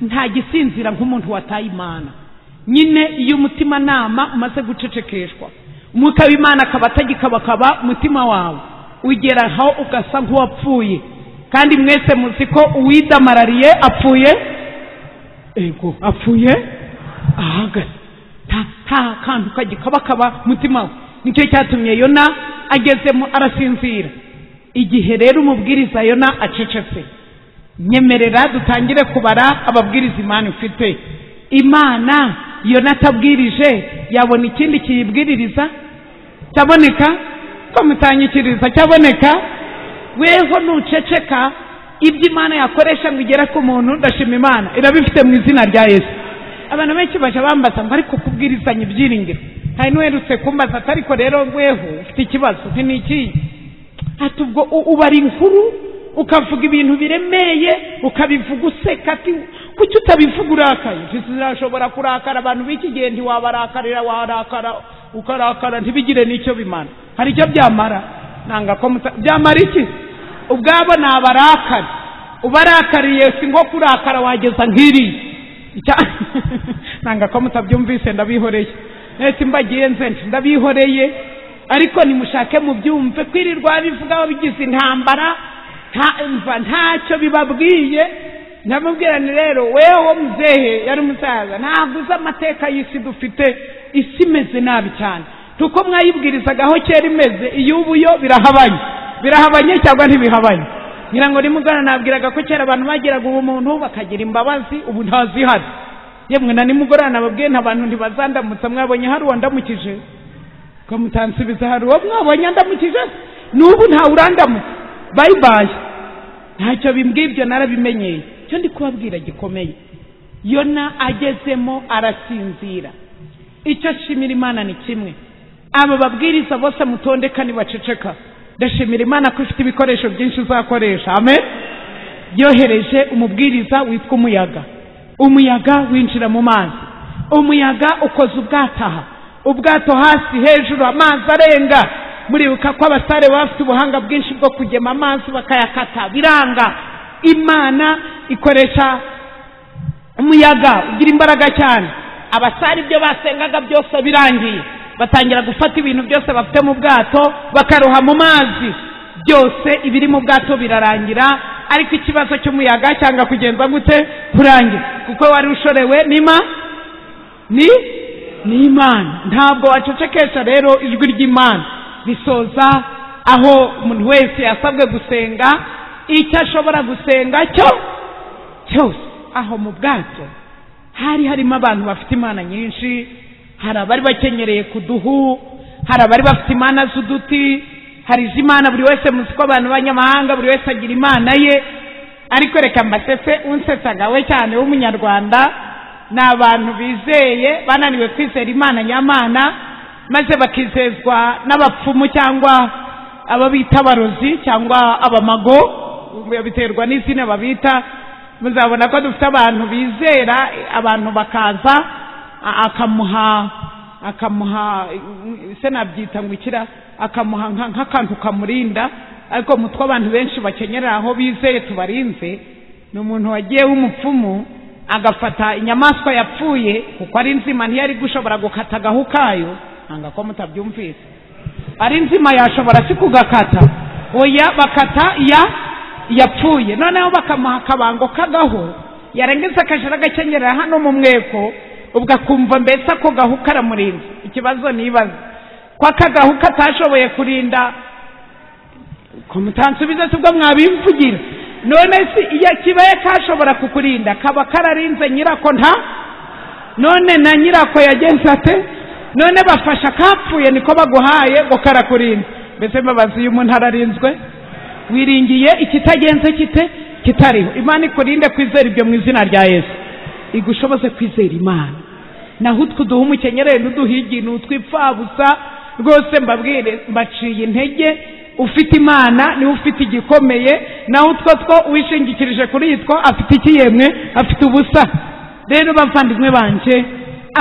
nta gisinzira nk'umuntu wataye imana nyine iyo umutimanama umaze gucecekeshwa umwuka w'imana akaba atagikabakaba umutima wawe ugera aho ugasa nk'uwapfuye kandi mwese muzi ko uwidamarariye apfuye ego apfuye ahagaze nta kantu kagikabakaba umutima we nicyo cyatumye yona agezemo arasinzira igihe rero umubwiriza yona acecetse nyemerera dutangire kubara ababwiriza imana ufite imana yona atabwirije yabona ikindi kiyibwiririza cyaboneka ko mutanyikiriza cyaboneka weho nuceceka ibyo imana yakoresha ngo igere ku muntu ndashima imana irabifite mu izina rya yesu abantu benshi bajya bambaza ngo ariko kubwirizanya ibyiringiro hari n'uherutse kumbaza ati ariko rero weho ufite ikibazo nti ni ikihe ati ubwo u- ubara inkuru ukavuga ibintu biremeye ukabivuga useka ati kuki utabivuga urakaye zirashobora kurakara abantu b'iki gihe ntiwabarakarira warakara ukarakara ntibigire n'icyo bimara hari icyo byamara nanga ko muta byamara iki ubwabo ni abarakari ubarakariye si ngo kurakara wageza nk'iriya Icya- nanga ko mutabyumvise ndabihoreye nese mbagiye nze nti ndabihoreye ariko nimushake mubyumve kwirirwa babivugaho bigize intambara nta- mva ntacyo bibabwiye ndamubwira ni rero wewe muzehe yari umusaza ntabwo uzi amateka y'isi dufite isi imeze nabi cyane kuko mwayibwirizaga aho kera imeze iyo ubu yo birahabanye birahabanye cyangwa ntibihabanye ngira ngo nimugana nabwiraga ko kera abantu bagiraga ubumuntu bakagira imbabazi ubu ntazihari yemwe na nimugoroba nababwiye nta bantu ntibazandamutsa mwabonye hari uwandamukije ko mutansubiza hari uwo mwabonye andamukije n'ubu ntawe urandamutsa bayibaye ntacyo bimbwibyo narabimenyeye icyo ndi kubabwira gikomeye yona agezemo arasinzira icyo nshimira imana ni kimwe aba babwiriza bose mutondeka nibaceceka ndashimira imana ko ifite ibikoresho byinshi uzakoresha amen yohereje umubwiriza witwa umuyaga umuyaga winjira mu mazi umuyaga ukoze ubwato aha ubwato hasi hejuru amazi arenga muribuka ko abasare baba bafite ubuhanga bwinshi bwo kugema amazi bakayakata biranga imana ikoresha umuyaga ugira imbaraga cyane abasare ibyo basengaga byose birangiye batangira gufata ibintu byose bafite mu bwato bakaroha mu mazi byose ibiri mu bwato birarangira ariko ikibazo cy'umuyaga cyanga kugenza gute kurangira kuko wari ushorewe n'ima ni ni imana ntabwo wacecekesha rero ijwi ry'imana bisoza aho umuntu wese yasabwe gusenga icyo ashobora gusenga cyo cyose aho mu bwato hari harimo abantu bafite imana nyinshi hari abari bakenyereye ku duhu hari abari bafite imana z'uduti hari iz'imana buri wese muzi ko abantu b'abanyamahanga buri wese agira imana ye ariko reka mbasese unsetsaga we cyane w'umunyarwanda ni abantu bizeye bananiwe kwizera imana nyamana maze bakizezwa n'abapfumu cyangwa abo bita abarozi cyangwa abamago biterwa n'izina babita muzabona ko dufite abantu bizera abantu bakaza a- akamuha akamuha se nabyita ngo ikira akamuha nka- nk'akantu kamurinda ariko mutwe abantu benshi bakenyera aho bizeye tubarinze ni umuntu wagiye w'umupfumu agafata inyamaswa yapfuye kuko ari nzima ntiyari gushobora gukata agahu kayo nanga ko mutabyumvise ari nzima yashobora si kugakata oya bakata iya yapfuye noneho bakamuha akabango k'agahu yarengeje akajara agakenyerera hano mu mweko ubwo akumva mbese ako gahu karamurinda ikibazo nibaza ko aka gahu katashoboye kurinda ko mutansubiza si bwo mwabimvugira none si iyo kibaye kashobora kukurinda kaba kararinze nyirako nta none na nyirako yagenze ate none bafashe akapfuye niko baguhaye ngo karakurinda mbese mbabazi iyo umuntu ararinzwe wiringiye ikitagenze kite kitariho imana ikurinde kwizera ibyo mu izina rya yesu igushoboze kwizera imana naho utwo duha umukenyerere n'uduhigi ni utwipfabusa rwose mbabwire mbaciye intege ufite imana niwe ufite igikomeye naho utwo two wishingikirije kuri itwo afite ikiyemwe afite ubusa rero bavandimwe banjye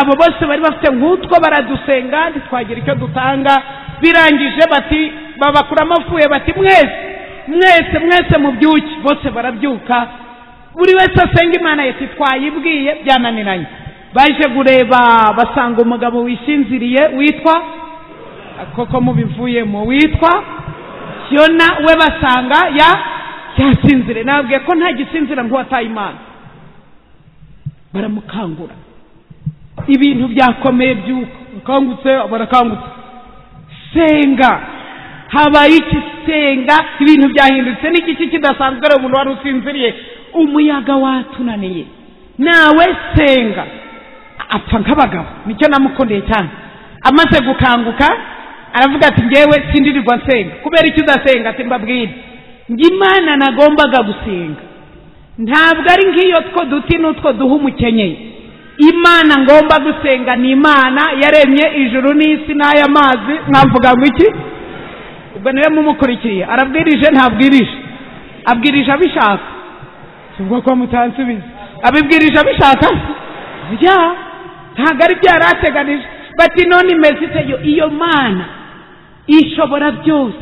abo bose bari bafite nk'utwo baradusenga ntitwagira icyo dutanga birangije bati babakura amavuye bati mwese mwese mwese mubyuke bose barabyuka buri wese asenga imana yati twayibwiye byananiranye baje kureba basanga umugabo wishinziriye witwa koko mubivuyemo witwa yona we basanga ya yasinzire nabwiye ko nta gisinzira nk'uwataye imana baramukangura ibintu byakomeye by'uko akangutse barakangutse senga habaye iki senga ibintu byahindutse n'igiki kidasanzwe rero umuntu wari usinziriye umuyaga watunaniye nawe senga apfa nk'abagabo nicyo namukundiye cyane amaze gukanguka aravuga ati ngewe sindirirwa nsenga kubera icyo udasenga ati mbabwire njye imana nagombaga gusenga ntabwo ari nk'iyo two duti n'utwo duha umukenyeye imana ngomba gusenga ni imana yaremye ijuru n'isi n'aya mazi mwavuga ngo iki ubwo niwe mumukurikiye arabwirije ntabwirije abwirije abishaka ubwo ko mutansubiza abibwirije abishaka bya ntabwo ari byo yari ateganije bati none imeze ite yo iyo mana ishobora byose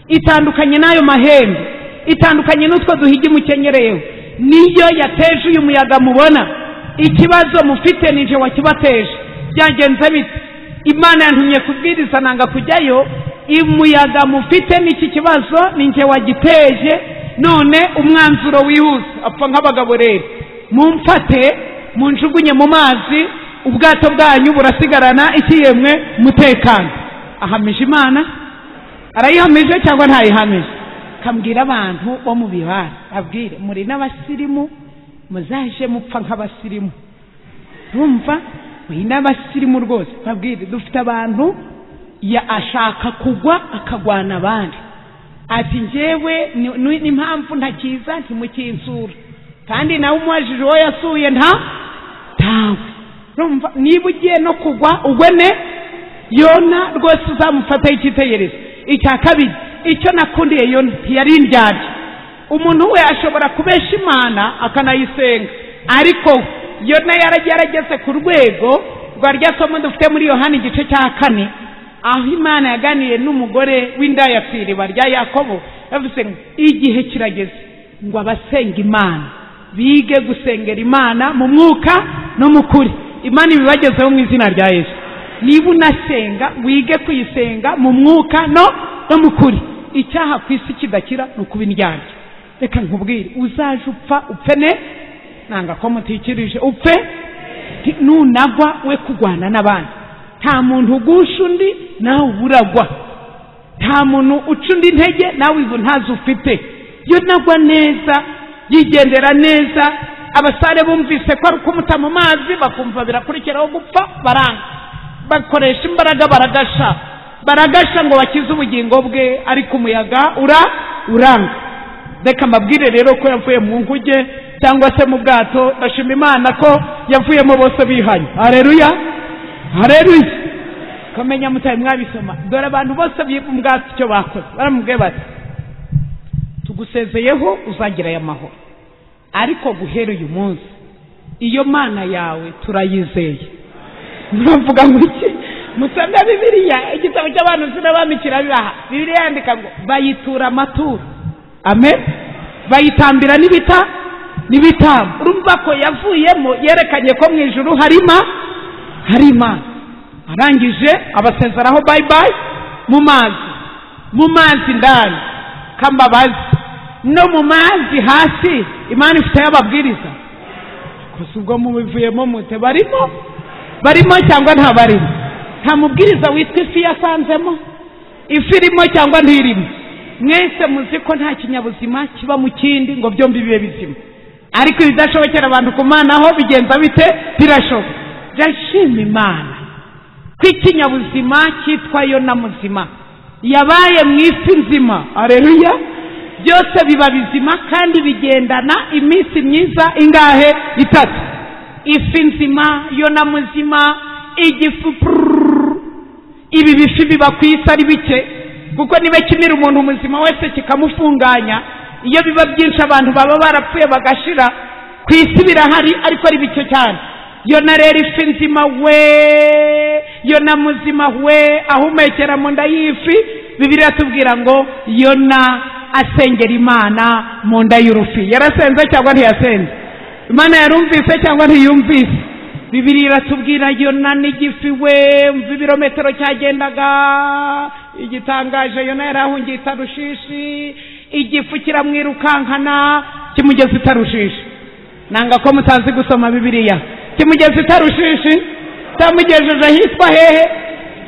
itandukanye n'ayo mahembe itandukanye n'utwo duhigi mukenyereyeho niyo yateje uyu muyaga mubona ikibazo mufite nije wakibateje byagenze bite imana yantumye kubwiriza nanga kujyayo umuyaga mufite n'iki kibazo ninjye wagiteje none umwanzuro wihuse apfa nk'abagabo rero mumfate munjugunye mu mazi ubwato bwanyu burasigarana ikiyemwe mutekano ahamije imana arayihamije cyangwa ntayihamije kambwira abantu bo mu bibara abwire muri n'abasirimu muzaje mupfa nk'abasirimu urumva muri n'abasirimu rwose babwire dufite abantu ya ashaka kugwa akagwana abandi ati njyewe n'impamvu ntakiza ntimukinsura kandi nawe umubajije uwo yasuye nta ntawe urumva niba ugiye no kugwa ugwe ne yona rwose uzamufataho icyitegererezo icya kabiri icyo nakundiye yona ntiyari indyarya umuntu we ashobora kubesha imana akanayisenga ariko yona yarageze ku rwego rwa rya somo dufite muri yohani igice cya kane aho imana yaganiye n'umugore w'indayapfiriba rya yakobo yavuze ngo igihe kirageze ngo abasenga imana bige gusengera imana mu mwuka no mu kuri imana ibibagezeho mu izina rya yesu niba unasenga wige kuyisenga mu mwuka no no mu kuri icyaha ku isi kidakira ni ukuba indyarya reka nkubwire uzaje upfa upfe ne nanga ko mutikirije upfe nunagwa we kurwana n'abandi nta muntu ugusha undi nawe uburagwa nta muntu uca undi intege nawe izo ntazo ufite iyo nagwa neza yigendera neza abasare bumvise ko ari ukumuta mu mazi bakumva birakurikiraho gupfa baranga bakoresha imbaraga baragasha baragasha ngo bakize ubugingo bwe ariko umuyaga ura uranga reka mbabwire rero ko yavuye mu nkuge cyangwa se mu bwato ndashima imana ko yavuyemo bose bihanye hareruya hareruye kumenya mutari mwabisoma dore abantu bose bwatsi icyo bakoze baramubwiye bati tugusezeyeho uzagira aya mahoro ariko guhera uyu munsi iyo mana yawe turayizeye muravuga ngo iki musanga bibiliya igitabo cy'abantu z'abami kirabibaha bibiliya yandika ngo bayitura amaturo amen bayitambira n'ibita n'ibitambo urumva ko yavuyemo yerekanye ko mu ijuru harimo hari imana arangije abasezeraho bayi bayi mu mazi mu mazi ndani k'ambabazi no mu mazi hasi imana ifiteho ababwiriza gusa ubwo mubivuyemo mute barimo barimo cyangwa ntabarimo nta mubwiriza witwa ifi yasanzemo ifi irimo cyangwa ntirimo mwese muzi ko nta kinyabuzima kiba mu kindi ngo byombi bibe bizima ariko ibidashobokera abantu kumanaho bigenza bite birashoboka ndashima imana ko ikinyabuzima cyitwa yona muzima yabaye mu isi nzima areruya byose biba bizima kandi bigendana iminsi myiza ingahe itatu ifi nzima yona muzima igifu ibi bifi biba ku isi ari bike kuko niba kimira umuntu muzima wese kikamufunganya iyo biba byinshi abantu baba barapfuye bagashira ku isi birahari ariko ari bike cyane yona rero ifi nzima we yona muzima we ahumekera mu nda y'ifi bibiri atubwira ngo yona asengera imana mu nda y'urufi yarasenze cyangwa ntiyasenze imana yarumvise cyangwa ntiyumvise bibiri iratubwira yona n'igifi we mva ibirometero cyagendaga igitangaje yona yarahungiye itarushishi igifu kiramwirukankana kimugeza itarushishi nanga ko mutazi gusoma bibiriya kimugeza itarushishi cyamugejeje hitwa hehe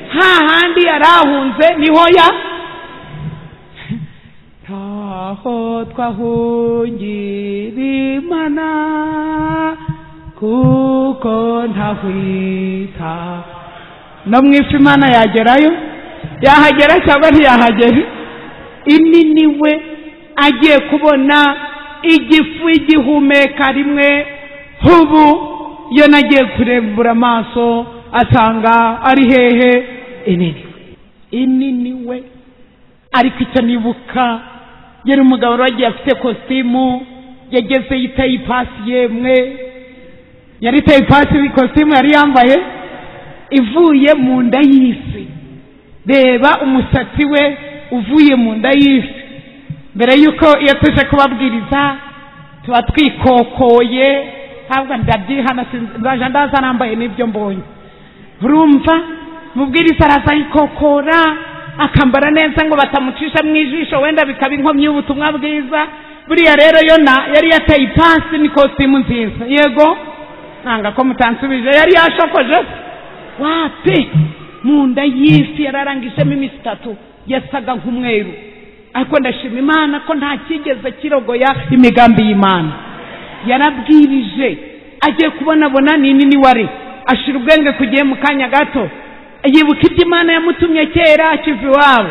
hahandi yarahunze niho ya aho twahungirana ku kuko ntahwita no mu ifu imana yagerayo yahagera cyangwa ntiyahagera ini ni we agiye kubona igifu igihumeka rimwe nk'ubu iyo nagiye kurembura amaso asanga ari hehe inini inini we ariko icyo nibuka yari umugabo wari wagiye afite kositimu yagezeyo itayipasi yemwe yari itayipasi ikositimu yari yambaye ivuye mu nda y'isi reba umusatsi we uvuye mu nda y'isi mbere y'uko iyo tuje kubabwiriza tuba twikokoye ntabwo ndabyihana nzaje ndaza nambaye n'ibyo mbonye urumva mubwiriza araza yikokora akambara neza ngo batamucisha mu ijisho wenda bikaba inkomyi y'ubutumwa bwiza buriya rero yona yari yateye ipasi ni kositimu nziza yego nanga ko mutansubije yari yashokoje wapi mu nda y'isi yari arangijemo iminsi itatu yasaga nk'umweru ariko ndashima imana ko nta cyigeze kirogoya imigambi y'imana yarabwirije agiye kubonabona ni nini wari ashira ubwenge kugiye mu kanya gato yibuka ibyo imana yamutumye kera akiva iwabo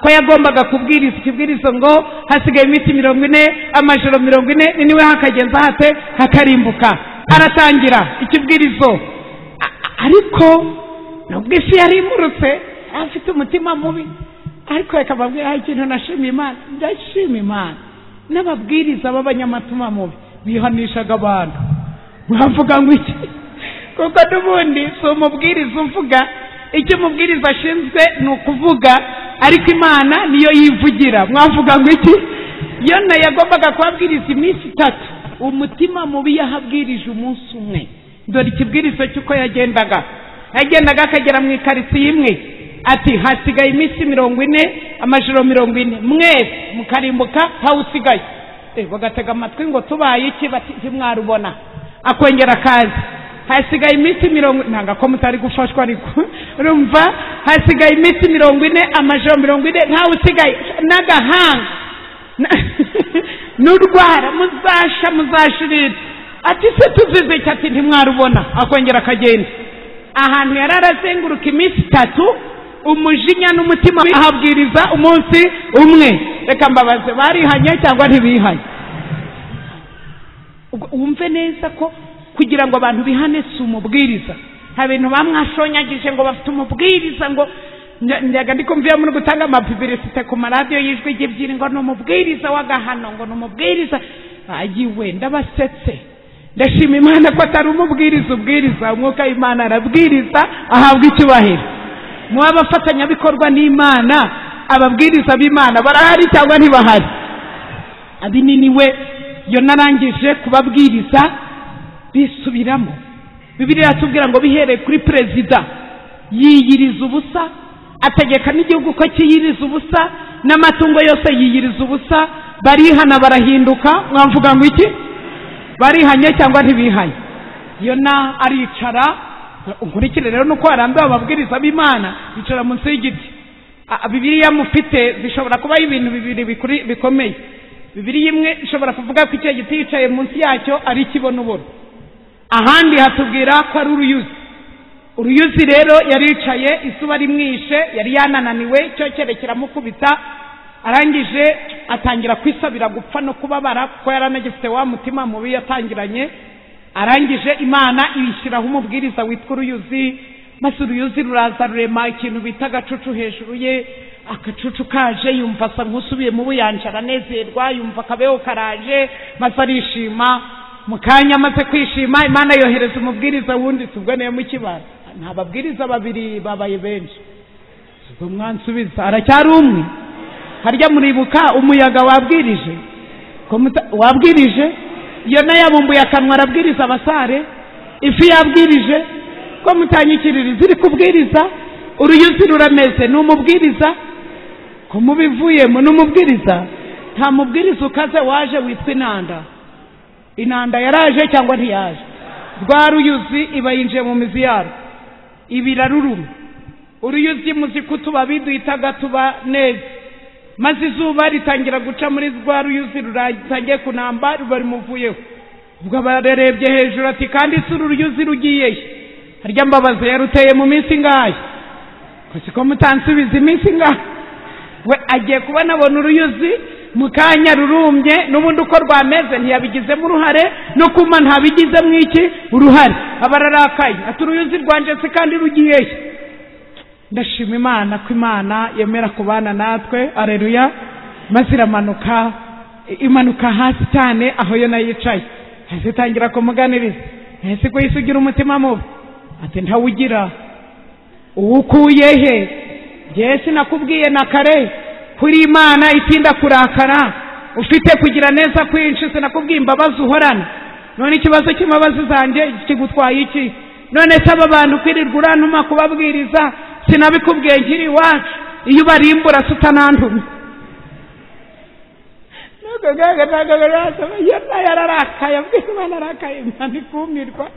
ko yagombaga kubwiriza ikibwirizo ngo hasigaye iminsi mirongo ine amajoro mirongo ine ni niwe hakagenza hate hakarimbuka aratangira ikibwirizo A- a- ariko nubwo isi yarimburutse afite umutima mubi ariko reka mbabwire hari ikintu nashima imana ndashima imana n'ababwiriza b'abanyamatuma mubi bihanishaga abantu mwavuga ngo iki kuko n'ubundi si umubwiriza uvuga icyo umubwiriza ashinzwe ni ukuvuga ariko imana niyo yivugira mwavuga ngo iki yona yagombaga kuhabwiriza iminsi itatu umutima mubi yahabwirije umunsi umwe dore ikibwirizo cy'uko yagendaga yagendaga akagera mu ikaritsiye imwe ati hasigaye iminsi mirongo ine amajoro mirongo ine mwese mukarimbuka ntawusigaye Eh, bagatega amatwi ngo tubaye iki bati ntimwarubona akongera akazi hasigaye iminsi mirongo ntabwo ko mutari gufashwa ariko urumva hasigaye iminsi mirongo ine amajoro mirongo ine ntawe usigaye n'agahanga Na- n'urwara muzasha muzashirira ati se tuzize iki ati ntimwarubona akongera akagenda ahantu yari arazenguruka iminsi itatu umujinya n'umutima ahabwiriza umunsi umwe reka mbabaze barihanye cyangwa ntibihanye Ubwo wumve neza ko kugira ngo abantu bihane si umubwiriza nta bintu bamwashonyagije ngo bafite umubwiriza ngo nda- ndaga ndikumviye muri gutanga amapubilisite ku maradiyo y'ijwi ry'ibyiri ngo ni umubwiriza w'agahano ngo ni umubwiriza ayiwe ndabasetse ndashima imana ko atari umubwiriza ubwiriza umwuka w'imana arabwiriza ahabwa icyubahiro muba abafatanyabikorwa n'imana ababwiriza b'imana barahari cyangwa ntibahari abinini we iyo narangije kubabwiriza bisubiramo bibiri iratubwira ngo bihereye kuri perezida yiyiriza ubusa ategeka n'igihugu ko kiyiriza ubusa n'amatungo yose yiyiriza ubusa barihana barahinduka mwavuga ngo iki barihanye cyangwa ntibihanye iyo na aricara nkurikire rero nuko harambiwe ababwiriza b'imana bicara munsi y'igiti A- bibiliya mufite zishobora kubaho ibintu bibiri bikuri- bikomeye bibiri imwe ishobora kuvuga ko icyo giti yicaye munsi yacyo ari ikibonobono ahandi hatubwira ko ari uruyuzi uruyuzi rero yari yicaye izuba rimwishe yari yanananiwe icyokere kiramukubita arangije atangira kwisabira gupfa no kubabara kuko yari anagifite wa mutima mubi yatangiranye arangije imana ibishyiraho umubwiriza witwa uruyuzi maze uruyuzi ruraza rurema ikintu bita agacucu hejuru ye agacucu kaje yumva asa nk'usubiye mu buyanja aranezerwa yumva akabeho karaje maze arishima mu kanya amaze kwishima imana yohereza umubwiriza wundi si ubwo niyo mukibara nta babwiriza babiri babaye benshi ubwo mwansubiza aracyari umwe harya muribuka umuyaga wabwirije Ko muta- wabwirije iyo yabumbuye akanwa arabwiriza abasare ifi yabwirije ko mutanyikiririza iri kubwiriza uruyuzi rurameze ni umubwiriza ko mubivuyemo ni umubwiriza nta mubwiriza ukaze waje witwa inanda inanda yaraje cyangwa ntiyaje rwa ruyuzi iba yinjiye mu mizi yarwo ibiraruruma uruyuzi muzi ko utubabi duhitaga tuba neza maze izuba ritangira guca muri rwa ruyuzi ruratangiye kunamba ruba rimuvuyeho ubwo aba yarebye hejuru ati kandi si uru ruyuzi rugiyeyo harya mbabazi yaruteye mu minsi ingahe ko siko mutansubiza iminsi ingahe we agiye kubona abona uruyuzi mu kanya rurumbye n'ubundi uko rwameze ntiyabigizemo uruhare no kuma ntabigizemo iki uruhare aba ararakaye ati uruyuzi rwanjye se kandi rugiyeyo ndashima imana ko imana yemera kubana natwe areruya maze iramanuka imanuka hasi cyane aho yo nayo yicaye hasi itangira kumuganiriza ese ko yisi ugira umutima mubi ati ntawugira uwukuye he njyewe sinakubwiye na kare kuri imana itinda kurakara ufite kugira neza kwinshi sinakubwiye imbabazi uhorana none ikibazo cy'imbabazi zanjye kigutwaye iki none se aba bantu kwirirwa urantuma kubabwiriza sinabikubwiye nkiri iwacu iyo ubarimbura se utanandumye nuko gaga ntabwo barasaba iyo nayo ararakaye abwira imana arakaye imana ikumirwa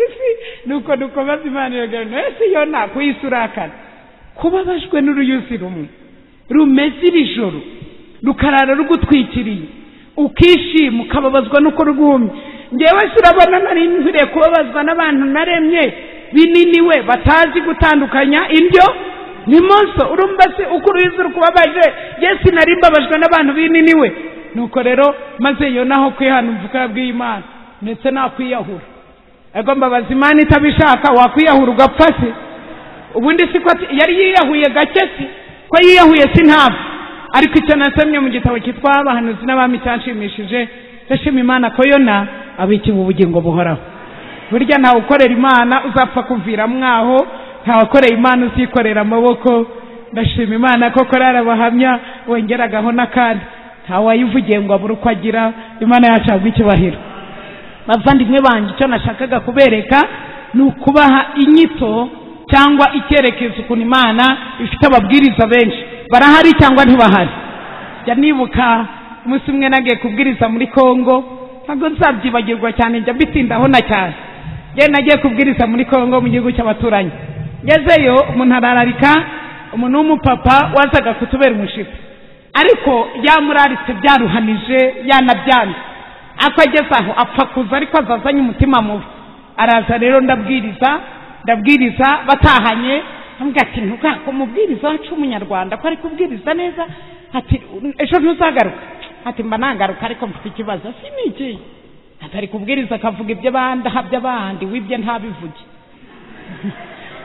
isi nuko dukomeza imana iragaragara ese iyo nta kuyisi urakara kubabajwe n'uruyuzi rumwe rumeze iri joro rukarara rugutwikiriye ukishima ukababazwa n'uko rwumye ngewe urabona nari nkwiriye kubabazwa n'abantu naremye binini we batazi gutandukanya indyo ni monso urumva se uko uruhizi rukubabaje yesi nari mbabajwe n'abantu binini we nuko rero maze iyo naho kwihana umvuka yabwiye imana ndetse nakwiyahura ego mbabaza imana itabishaka wakwiyahura ugapfa se ubundi si ko yari yiyahuye gake si ko yiyahuye si ntabwo ariko icyo nasomye mu gitabo cyitwa abahanuzi n'abami cyanshimishije ndashima imana ko yona abikiwe ubugingo buhoraho burya ntawe ukorera imana uzapfa kuvira mwaho ntawakoreye imana uzikorera amaboko ndashima imana ko korari abahamya wongeragaho n'akandi ntawayivugiye ngo abure uko agira imana yacu ahabwa icyubahiro bavandimwe banjye icyo nashakaga kubereka ni ukubaha inyito cyangwa icyerekezo ukuntu imana ifite ababwiriza benshi barahari cyangwa ntibahari jya nibuka umunsi umwe nagiye kubwiriza muri kongo ntabwo nzabyibagirwa cyane njya mbitindaho na cyane njyewe nagiye kubwiriza muri kongo mu gihugu cy'abaturanyi ngezeyo umuntu arararika umuntu w'umupapa wazaga kutubera umushyitsi ariko yamuraritse byaruhanije yanabyanze ako ageze aho apfa kuza ariko azazanye umutima mubi araza rero ndabwiriza ndabwiriza batahanye ntabwo ati ntugako umubwiriza wacu w'umunyarwanda ko ari kubwiriza neza ati ejo ntuzagaruka ati mba nagaruka ariko mfite ikibazo si ni ikihe atari kubwiriza akavuga ibyo ahabya abandi wibye ntabivuge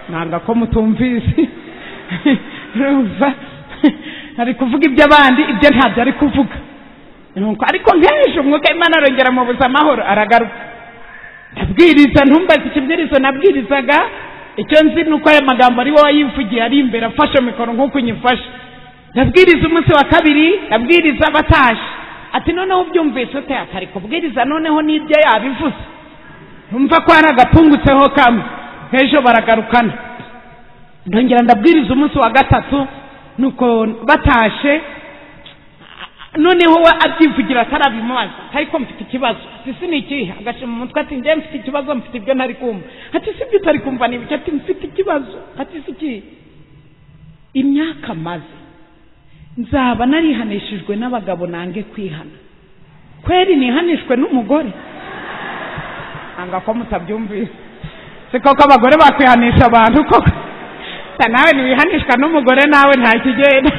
ntabwo ko mutumvise ari kuvuga ibyo abandi ibyo ntabyo ari kuvuga ariko nk'ejo umwuka imana arongera mu buzima amahoro aragaruka ndabwiriza ntumbaze ikibwirizo nabwirizaga icyo nzi ni uko ayo magambo ari wowe yivugiye ari imbere afashe mikoro nk'uko unyifashe ndabwiriza umunsi wa kabiri ndabwiriza batashye ati noneho ubyumvise ute atari kubwiriza noneho n'ibyo yabivuze numva ko hari agapungutseho kamwe ejo baragarukana ndongera ndabwiriza umunsi wa gatatu nuko batashe noneho we abyivugira atarabimubaza ariko mfite ikibazo ati si ni ikihe agashyira mu mutwe ati njyewe mfite ikibazo mfite ibyo ntari kumva ati si ibyo utari kumva ni ibiki ati mfite ikibazo ati si ikihe imyaka maze nzaba narihanishijwe n'abagabo nange kwihana kweri nihanishwe n'umugore ntabwo ko mutabyumvise si koko abagore bakwihanisha abantu koko nawe ntiwihanishwa n'umugore nawe nta kigenda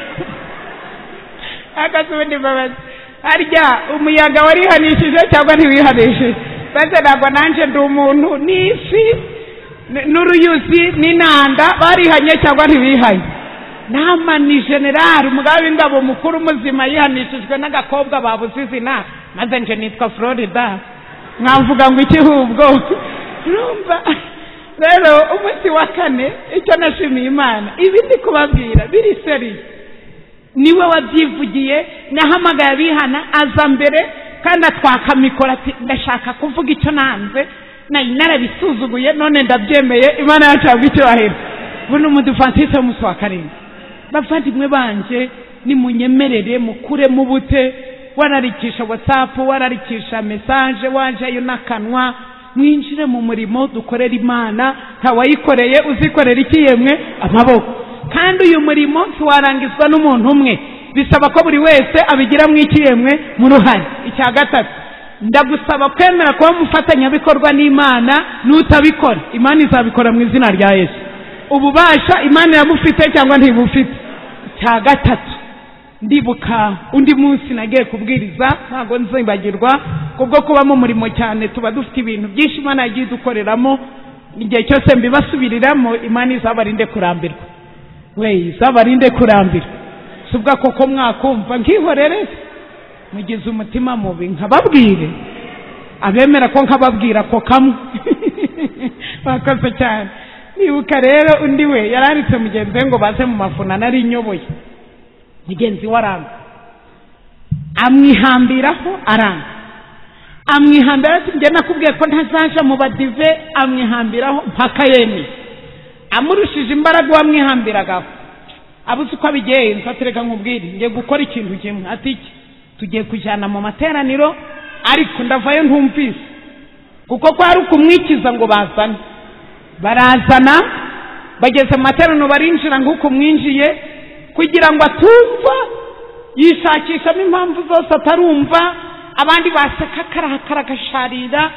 akazi ubundi mbabazi harya umuyaga warihanishije cyangwa ntiwihanishije maze ntabwo nanjye ndi umuntu n'isi n'uruyuzi n'inanda barihanye cyangwa ntibihanye nama ni generali umugabo w'ingabo mukuru muzima yihanishijwe n'agakobwa babuze izina maze nje nitwa florida mwavuga ngo ikihubwo urumva rero umunsi wa kane icyo nashimiye imana ibi ndi kubabwira biri seri niwe wabyivugiye nahamagaye abihana aza mbere kandi atwaka mikoro ati ndashaka kuvuga icyo nanze nari narabisuzuguye none ndabyemeye imana yacu yabwa icyubahiro buno umudufantise w'umunsi wa karindwi bavandimwe banjye nimunyemerere mukuremo ubute wararikisha watsapu wararikisha mesaje wajeyo n'akanwa mwinjire mu murimo dukorera imana ntawayikoreye uzikorera iki yemwe amaboko kandi uyu murimo ntiwarangizwa n'umuntu umwe bisaba ko buri wese abigiramo iki yemwe mu ruhare icya gatatu ndagusaba kwemera kuba umufatanyabikorwa n'imana n'utabikora imana izabikora mu izina rya yesu ububasha imana iramufite cyangwa ntibufite cya gatatu ndibuka undi munsi nagiye kubwiriza ntabwo nzibagirwa kubwo kubamo umurimo cyane tuba dufite ibintu byinshi imana yagiye idukoreramo igihe cyose mbibasubiriramo imana izabarinde kurambirwa we izabarinde kurambirwa si ubwa koko mwakumva nkihorere mugize umutima mubi nkababwire abemera ko nkababwira ako kamwe bakoze cyane nibuka rero undi we yaranditse mugenzi we ngo baze mu mafuna nari inyoboye mugenzi we aranga amwihambiraho aranga amwihambiraho ati njye nakubwiye ko ntazaja mu badive amwihambiraho mpaka yemeye amurushije imbaraga uwamwihambirangaho abuze uko abigenza atereka nkubwire ngiye gukora ikintu kimwe ati iki tugiye kujyana mu materaniro ariko ndavayo ntumvise kuko kwari ukumwikiza ngo bazane barazana bageze mu materaniro barinjira nk'uko mwinjiye kugira ngo atumva yishakishamo impamvu zose atarumva abandi baseka akarakara agasharira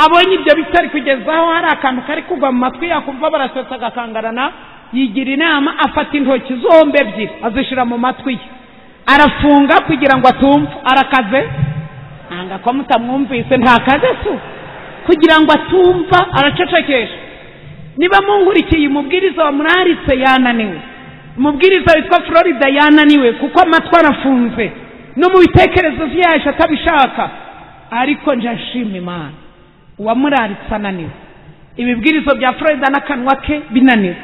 abonye ibyo bitari kugezaho hari akantu kari kugwa mu matwi yakumva barasetsa agakangarana yigira inama afata intoki zombi ebyiri azishyira mu matwi ye arafunga kugira ngo atumva arakaze ntabwo ko mutamwumvise ntakaze se kugira ngo atumva aracecekesha niba mungurikiye umubwiriza wa muraritse yananiwe umubwiriza witwa florida yananiwe kuko amatwi arafunze no mu bitekerezo byaje atabishaka ariko njashima imana uwamuraritse ananiwe ibibwirizo bya florida n'akanwa ke binaniwe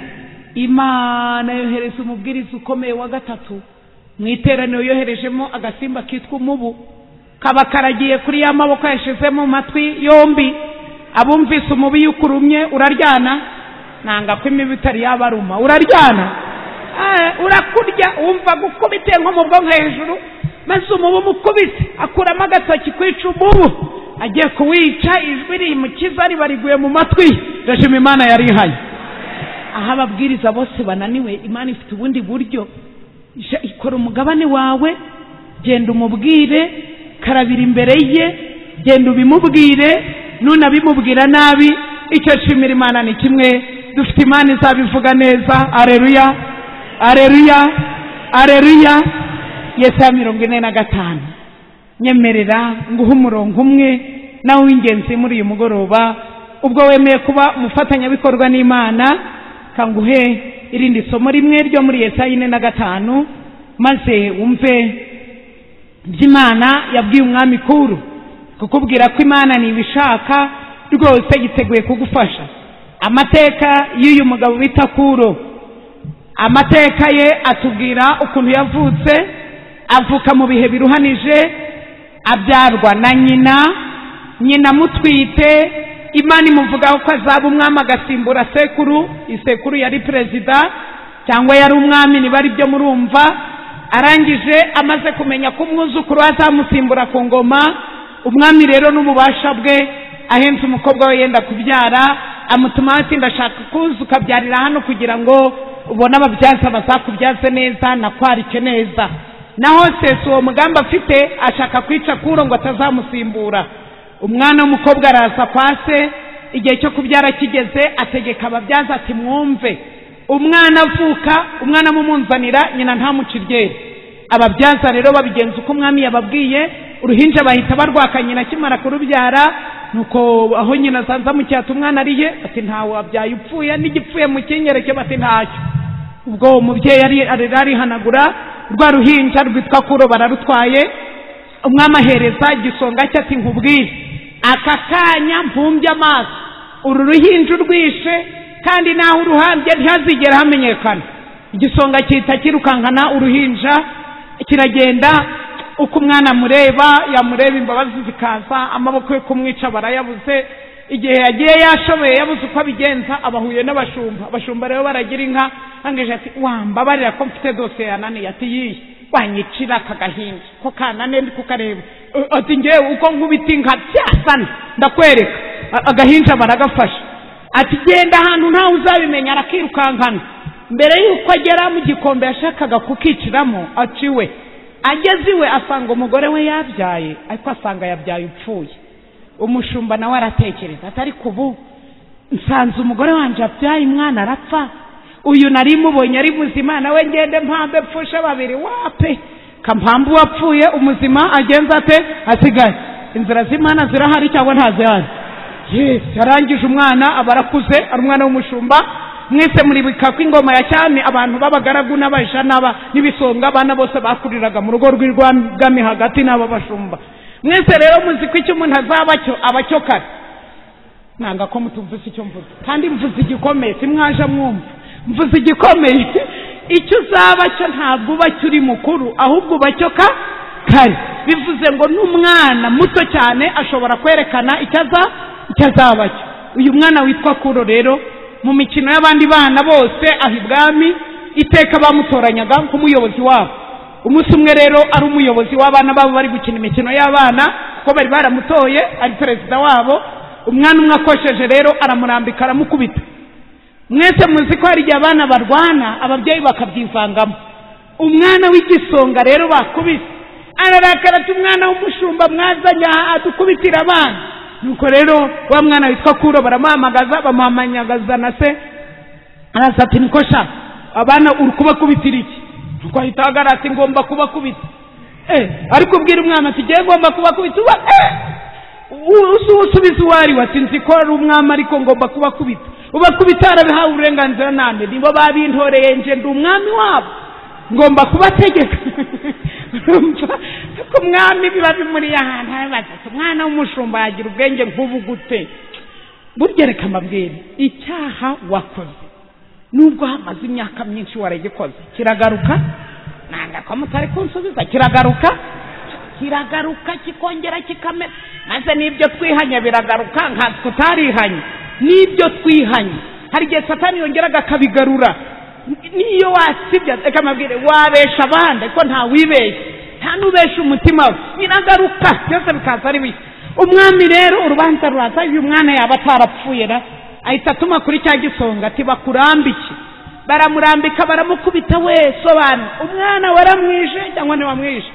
imana yohereza umubwiriza ukomeye wa gatatu mu iteraniro yoherejemo agasimba kitwa umubu kaba karagiye kuri ya maboko yashizemo mu matwi yombi abumvise umubi yukurumye uraryana nanga ko imibu itari yabaruma uraryana urakurya wumva gukubite nko mu bwonko hejuru maze umubu umukubise akuramo agatoki kwica umubu agiye kuwica ijwi rimukiza ribariguye mu matwi ndashima imana yarihaye aho ababwiriza bose bananiwe imana ifite ubundi buryo ikora umugabane wawe genda umubwire karabira imbere ye genda ubimubwire nunabimubwira nabi icyo shimira imana ni kimwe dufite imana izabivuga neza areruya areruya areruya yesaya mirongo ine na gatanu nyemerera nguhe umurongo umwe nawe w'ingenzi muri uyu mugoroba ubwo wemeye kuba umufatanyabikorwa n'imana kanguhe irindi somo rimwe ryo muri yesaya ine na gatanu maze wumve by'imana yabwiye umwami kuru kukubwira ko imana ntibishaka rwose yiteguye kugufasha amateka y'uyu mugabo bita kuro amateka ye atubwira ukuntu yavutse avuka mu bihe biruhanije abyarwa na nyina nyina amutwite imana imuvugaho ko azaba umwami agasimbura sekuru isekuru yari perezida cyangwa yari umwami niba ari byo murumva arangije amaze kumenya ko umwuzukuru azamusimbura ku ngoma umwami rero n'ububasha bwe ahenze umukobwa we yenda kubyara amutuma ati ndashaka kuza ukabyarira hano kugira ngo ubone ababyaza bazakubyaze neza nakwarike neza naho sesi uwo mugambi afite ashaka kwica kuro ngo atazamusimbura umwana w'umukobwa araza kwa se igihe cyo kubyara kigeze ategeka ababyaza ati mwumve umwana avuka umwana amumunzanira nyina ntamuciryere ababyaza rero babigenza uko umwami yababwiye uruhinja bahita barwaka nyina akimara kurubyara nuko aho nyina asanze amucyata umwana ari he ati ntawe wabyaye upfuye n'igipfuye mu kingereke bati ntacyo ubwo uwo mubyeyi arera arihanagura rwa ruhinja rwitwa kuro bararutwaye umwami ahereza igisonga cye ati nkubwire aka kanya mpumbye amaso uru ruhinja urwishe kandi naho uruhambye ntihazigera hamenyekana igisonga cyita kirukankana uruhinja kiragenda uko umwana amureba yamureba imbabazi zikaza amaboko yo kumwica barayabuze igihe yagiye yashoboye yabuze uko abigenza abahuye n'abashumba abashumba rero baragira inka hangije ati wambabarira ko mfite dosiye yananiye ati yiye wanyicira aka gahinja ko kanane ndi kukareba ati ngewe uko nkubita inka byasana ndakwereka agahinja baragafasha ati genda ahantu ntawe uzabimenya arakirukankana mbere y'uko agera mu gikombe yashakaga kukiciramo aciwe ageze iwe asanga umugore we yabyaye ariko asanga yabyaye upfuye umushumba nawe aratekereza atari kubu nsanze umugore wanjye abyaye umwana arapfa uyu nari mubonye ari muzima nawe ngende mpambe mpfushe babiri wape kampambe uwapfuye umuzima agenza ate asigaye inzira z'imana zirahari cyangwa ntazihari yesi yarangije umwana aba arakuze ari umwana w'umushumba mwese muri bika kw'ingoma ya cyami abantu b'abagaragu n'abaja n'aba n'ibisonga abana bose bakuriraga mu rugo rw'irwagami hagati n'aba bashumba mwese rero muzi ko icyo umuntu azaba cyo aba cyo kare nanga ko mutumvise icyo mvuze kandi mvuze igikomeye simwaje mwumva mvuze igikomeye icyo uzaba cyo ntabwo uba uri mukuru ahubwo uba cyo ka kare bivuze ngo n'umwana muto cyane ashobora kwerekana icyo azaba cyo uyu mwana witwa kuro rero mu mikino y'abandi bana bose aha ibwami iteka bamutoranyaga nk'umuyobozi wabo umunsi umwe rero ari umuyobozi w'abana babo bari gukina imikino y'abana kuko bari baramutoye ari perezida wabo umwana umwe akosheje rero aramurambika aramukubita mwese muzi ko hari igihe abana barwana ababyeyi bakabyivangamo umwana w'igisonga rero bakubise ararakara ati umwana w'umushumba mwazanye aha adukubitira abana nuko rero wa mwana witwa kuro baramuhamagaza bamuhamagaza na se araza ati niko sha abana uri kubakubitira iki nuko ahita ahagarara ati ngomba kubakubita eh ariko ubwira umwana ati ngewe ngomba kubakubita uba usubiza uwo ari we ati nzi ko ari umwami ariko ngomba kubakubita ubakubita harabihawe uburenganzira nande nibo babintoreye nje ndi umwami wabo ngomba kubategeka ko umwami biba bimuriye ahantu arabaza ati umwana w'umushumba yagira ubwenge nk'ubu gute burya reka mbabwire icyaha wakoze nubwo hamaze imyaka myinshi waragikoze kiragaruka nanga ko mutari kunsubiza kiragaruka kiragaruka kikongera kikamera maze n'ibyo twihanye biragaruka nkatwe utarihanye n'ibyo twihanye hari igihe satani yongeraga akabigarura niyo wasibya reka mabwire wabesha abandi ko nta wibeshya nta n'ubesha umutima we biragaruka byose bikaza ari bishya umwami rero urubanza ruraza uyu mwana yaba atarapfuye na ahita atuma kuri cya gisonga ati bakurambike baramurambika baramukubita we sobanura umwana waramwishe cyangwa ntiwamwishe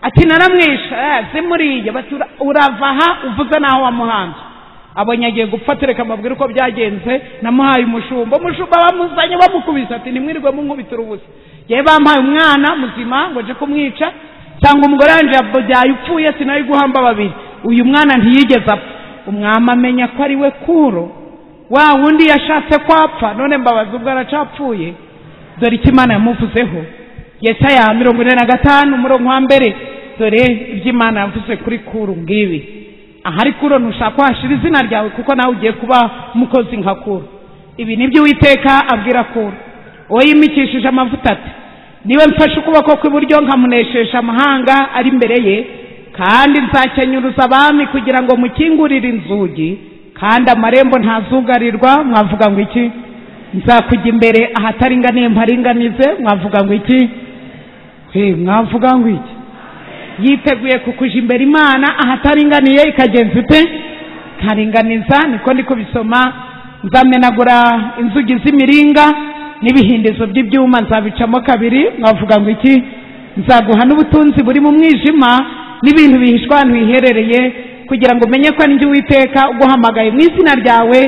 ati naramwishe zimuriye urava aha uvuze naho wamuhanze abonye agiye gupfa tereka amabwire uko byagenze namuhaye umushumba umushumba bamuzanye bamukubise ati ntimwirirwe munkubitira ubusa yewe bampaye umwana muzima ngo nje kumwica cyangwa umugore wanjye yabyaye upfuye sinari guhamba babiri uyu mwana ntiyigeze apfa umwami amenya ko ari we kuro wa wundi yashatse ko apfa none mbabaza ubwo aracapfuye dore icyo imana yamuvuzeho yesaya mirongo ine na gatanu umurongo wa mbere dore ibyo imana yavuze kuri kuru ngibi aha ariko urona ushaka wahashyira izina ryawe kuko nawe ugiye kuba umukozi nka kuru ibi nibyo witeka abwira kuru uwo yimikishije amavuta ati niwe mfashe ukuboko kw'iburyo nkamunesheje amahanga ari imbere ye kandi nzakenyuruza abami kugira ngo mukingurire inzugi kandi amarembo ntazugarirwa mwavuga ngo iki nzakujya imbere ahataringaniye mparinganize mwavuga ngo iki mwavuga ngo iki yiteguye kukuja imbere imana ahataringaniye ikagenza ite ikaringaniza niko ndi kubisoma nzamenagura inzugi z'imiringa n'ibihindizo by'ibyuma nzabicamo kabiri mwavuga ngo iki nzaguha n'ubutunzi buri mu mwijima n'ibintu bihishwa ahantu hiherereye kugira ngo umenye ko ari njye uwiteka uguhamagaye mu izina ryawe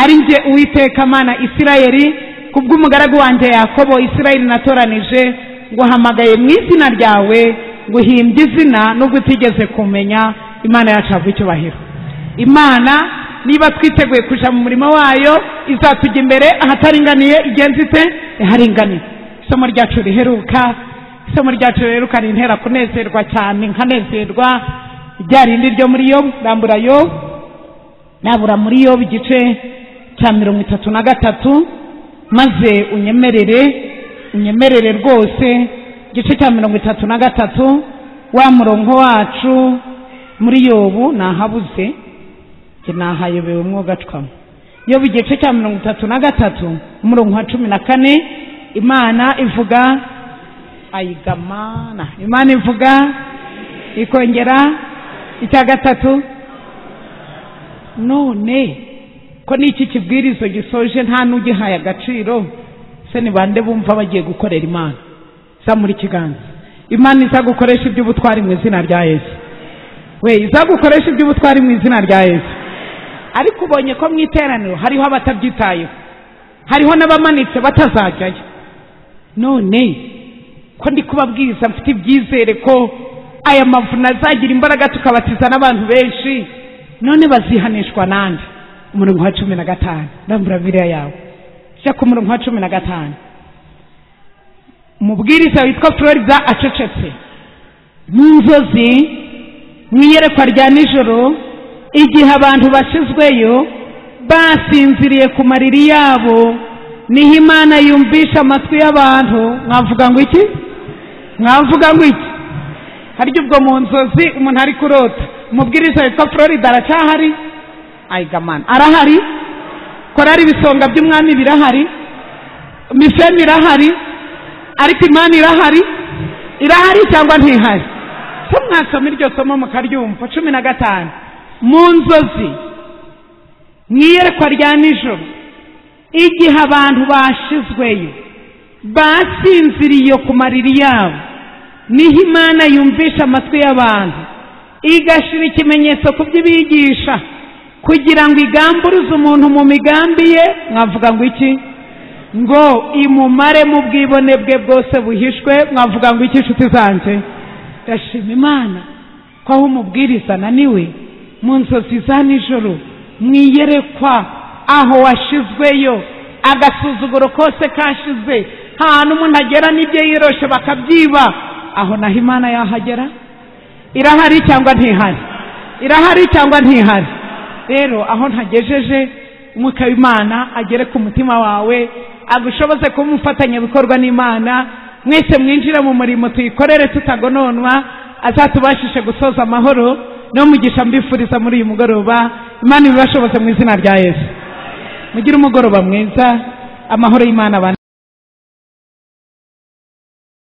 ari njye uwiteka mana isirayeli kubw'umugaragu wanjye yakobo isirayeli natoranije nguhamagaye mu izina ryawe guhimbya izina nubwo utigeze kumenya imana yacu yaguha icyubahiro imana niba twiteguye kujya mu murimo wayo izatujya imbere ahataringaniye igenzi ite iharinganiye isomo ryacu riheruka isomo ryacu riheruka rintera kunezerwa cyane nkanezerwa rya rindi ryo muri yo rambura yo nabura muri yo igice cya mirongo itatu na gatatu maze unyemerere unyemerere rwose igice cya mirongo itatu na gatatu wa murongo wacu muri yobu ntahabuze ntahayobewe mwogacwamo yobu igice cya mirongo itatu na gatatu umurongo wa cumi na kane imana ivuga ayigamana imana ivuga ikongera icya gatatu none ko n'iki kibwirizo gisoje nta n'ugihaye agaciro se ni bande bumva bagiye gukorera imana zamura ikiganza imana iza gukoresha iby'ubutwari mu izina rya yesu we iza gukoresha iby'ubutwari mu izina rya yesu ariko ubonye ko mu iteraniro hariho abatabyitayeho hariho n'abamanitse batazajyayo none ko ndi kubabwiriza mfite ibyizere ko aya mavuna azagira imbaraga tukabatiza n'abantu benshi none bazihanishwa nande umurongo wa cumi na gatanu ndambura biriya yawe jya ku murongo wa cumi na gatanu umubwiriza witwa florida acecetse nk'inzozi mu iyerekwa rya nijoro igihe abantu bashyizweyo basinziriye ku mariri yabo niho imana yumvisha amatwi y'abantu mwavuga ngo iki mwavuga ngo iki harya ubwo mu nzozi umuntu ari kurota umubwiriza witwa florida aracyahari ayigamana arahari korari ibisonga by'umwami birahari mifemi irahari ariko imana irahari irahari cyangwa ntihari ko mwasoma iryo somo mukaryumva cumi na gatanu mu nzozi mu iyerekwa rya nijoro igihe abantu bashizweyo basinziriye ku mariri yabo niho imana yumvisha amatwi y'abantu igashyira ikimenyetso ku byo ibigisha kugira ngo igamburize umuntu mu migambi ye mwavuga ngo iki ngo imumare mu bwibone bwe bwose buhishwe mwavuga ngo iki nshuti zanjye ndashima imana ko aho umubwiriza naniwe mu nzozi za nijoro mu iyerekwa aho washyizweyo agasuzuguro kose kashize ahantu umuntu agera n'ibyo yiyoroshe bakabyiba aho naho imana yahagera irahari cyangwa ntihari irahari cyangwa ntihari rero aho ntagejeje umwuka w'imana agere ku mutima wawe agushoboze kuba umufatanyabikorwa n'imana mwese mwinjire mu murimo tuyikorere tutagononwa azatubashishe gusoza amahoro no mugisha mbifuriza muri uyu mugoroba imana ibibashoboze mu izina rya yesu mugire umugoroba mwiza amahoro y'imana abane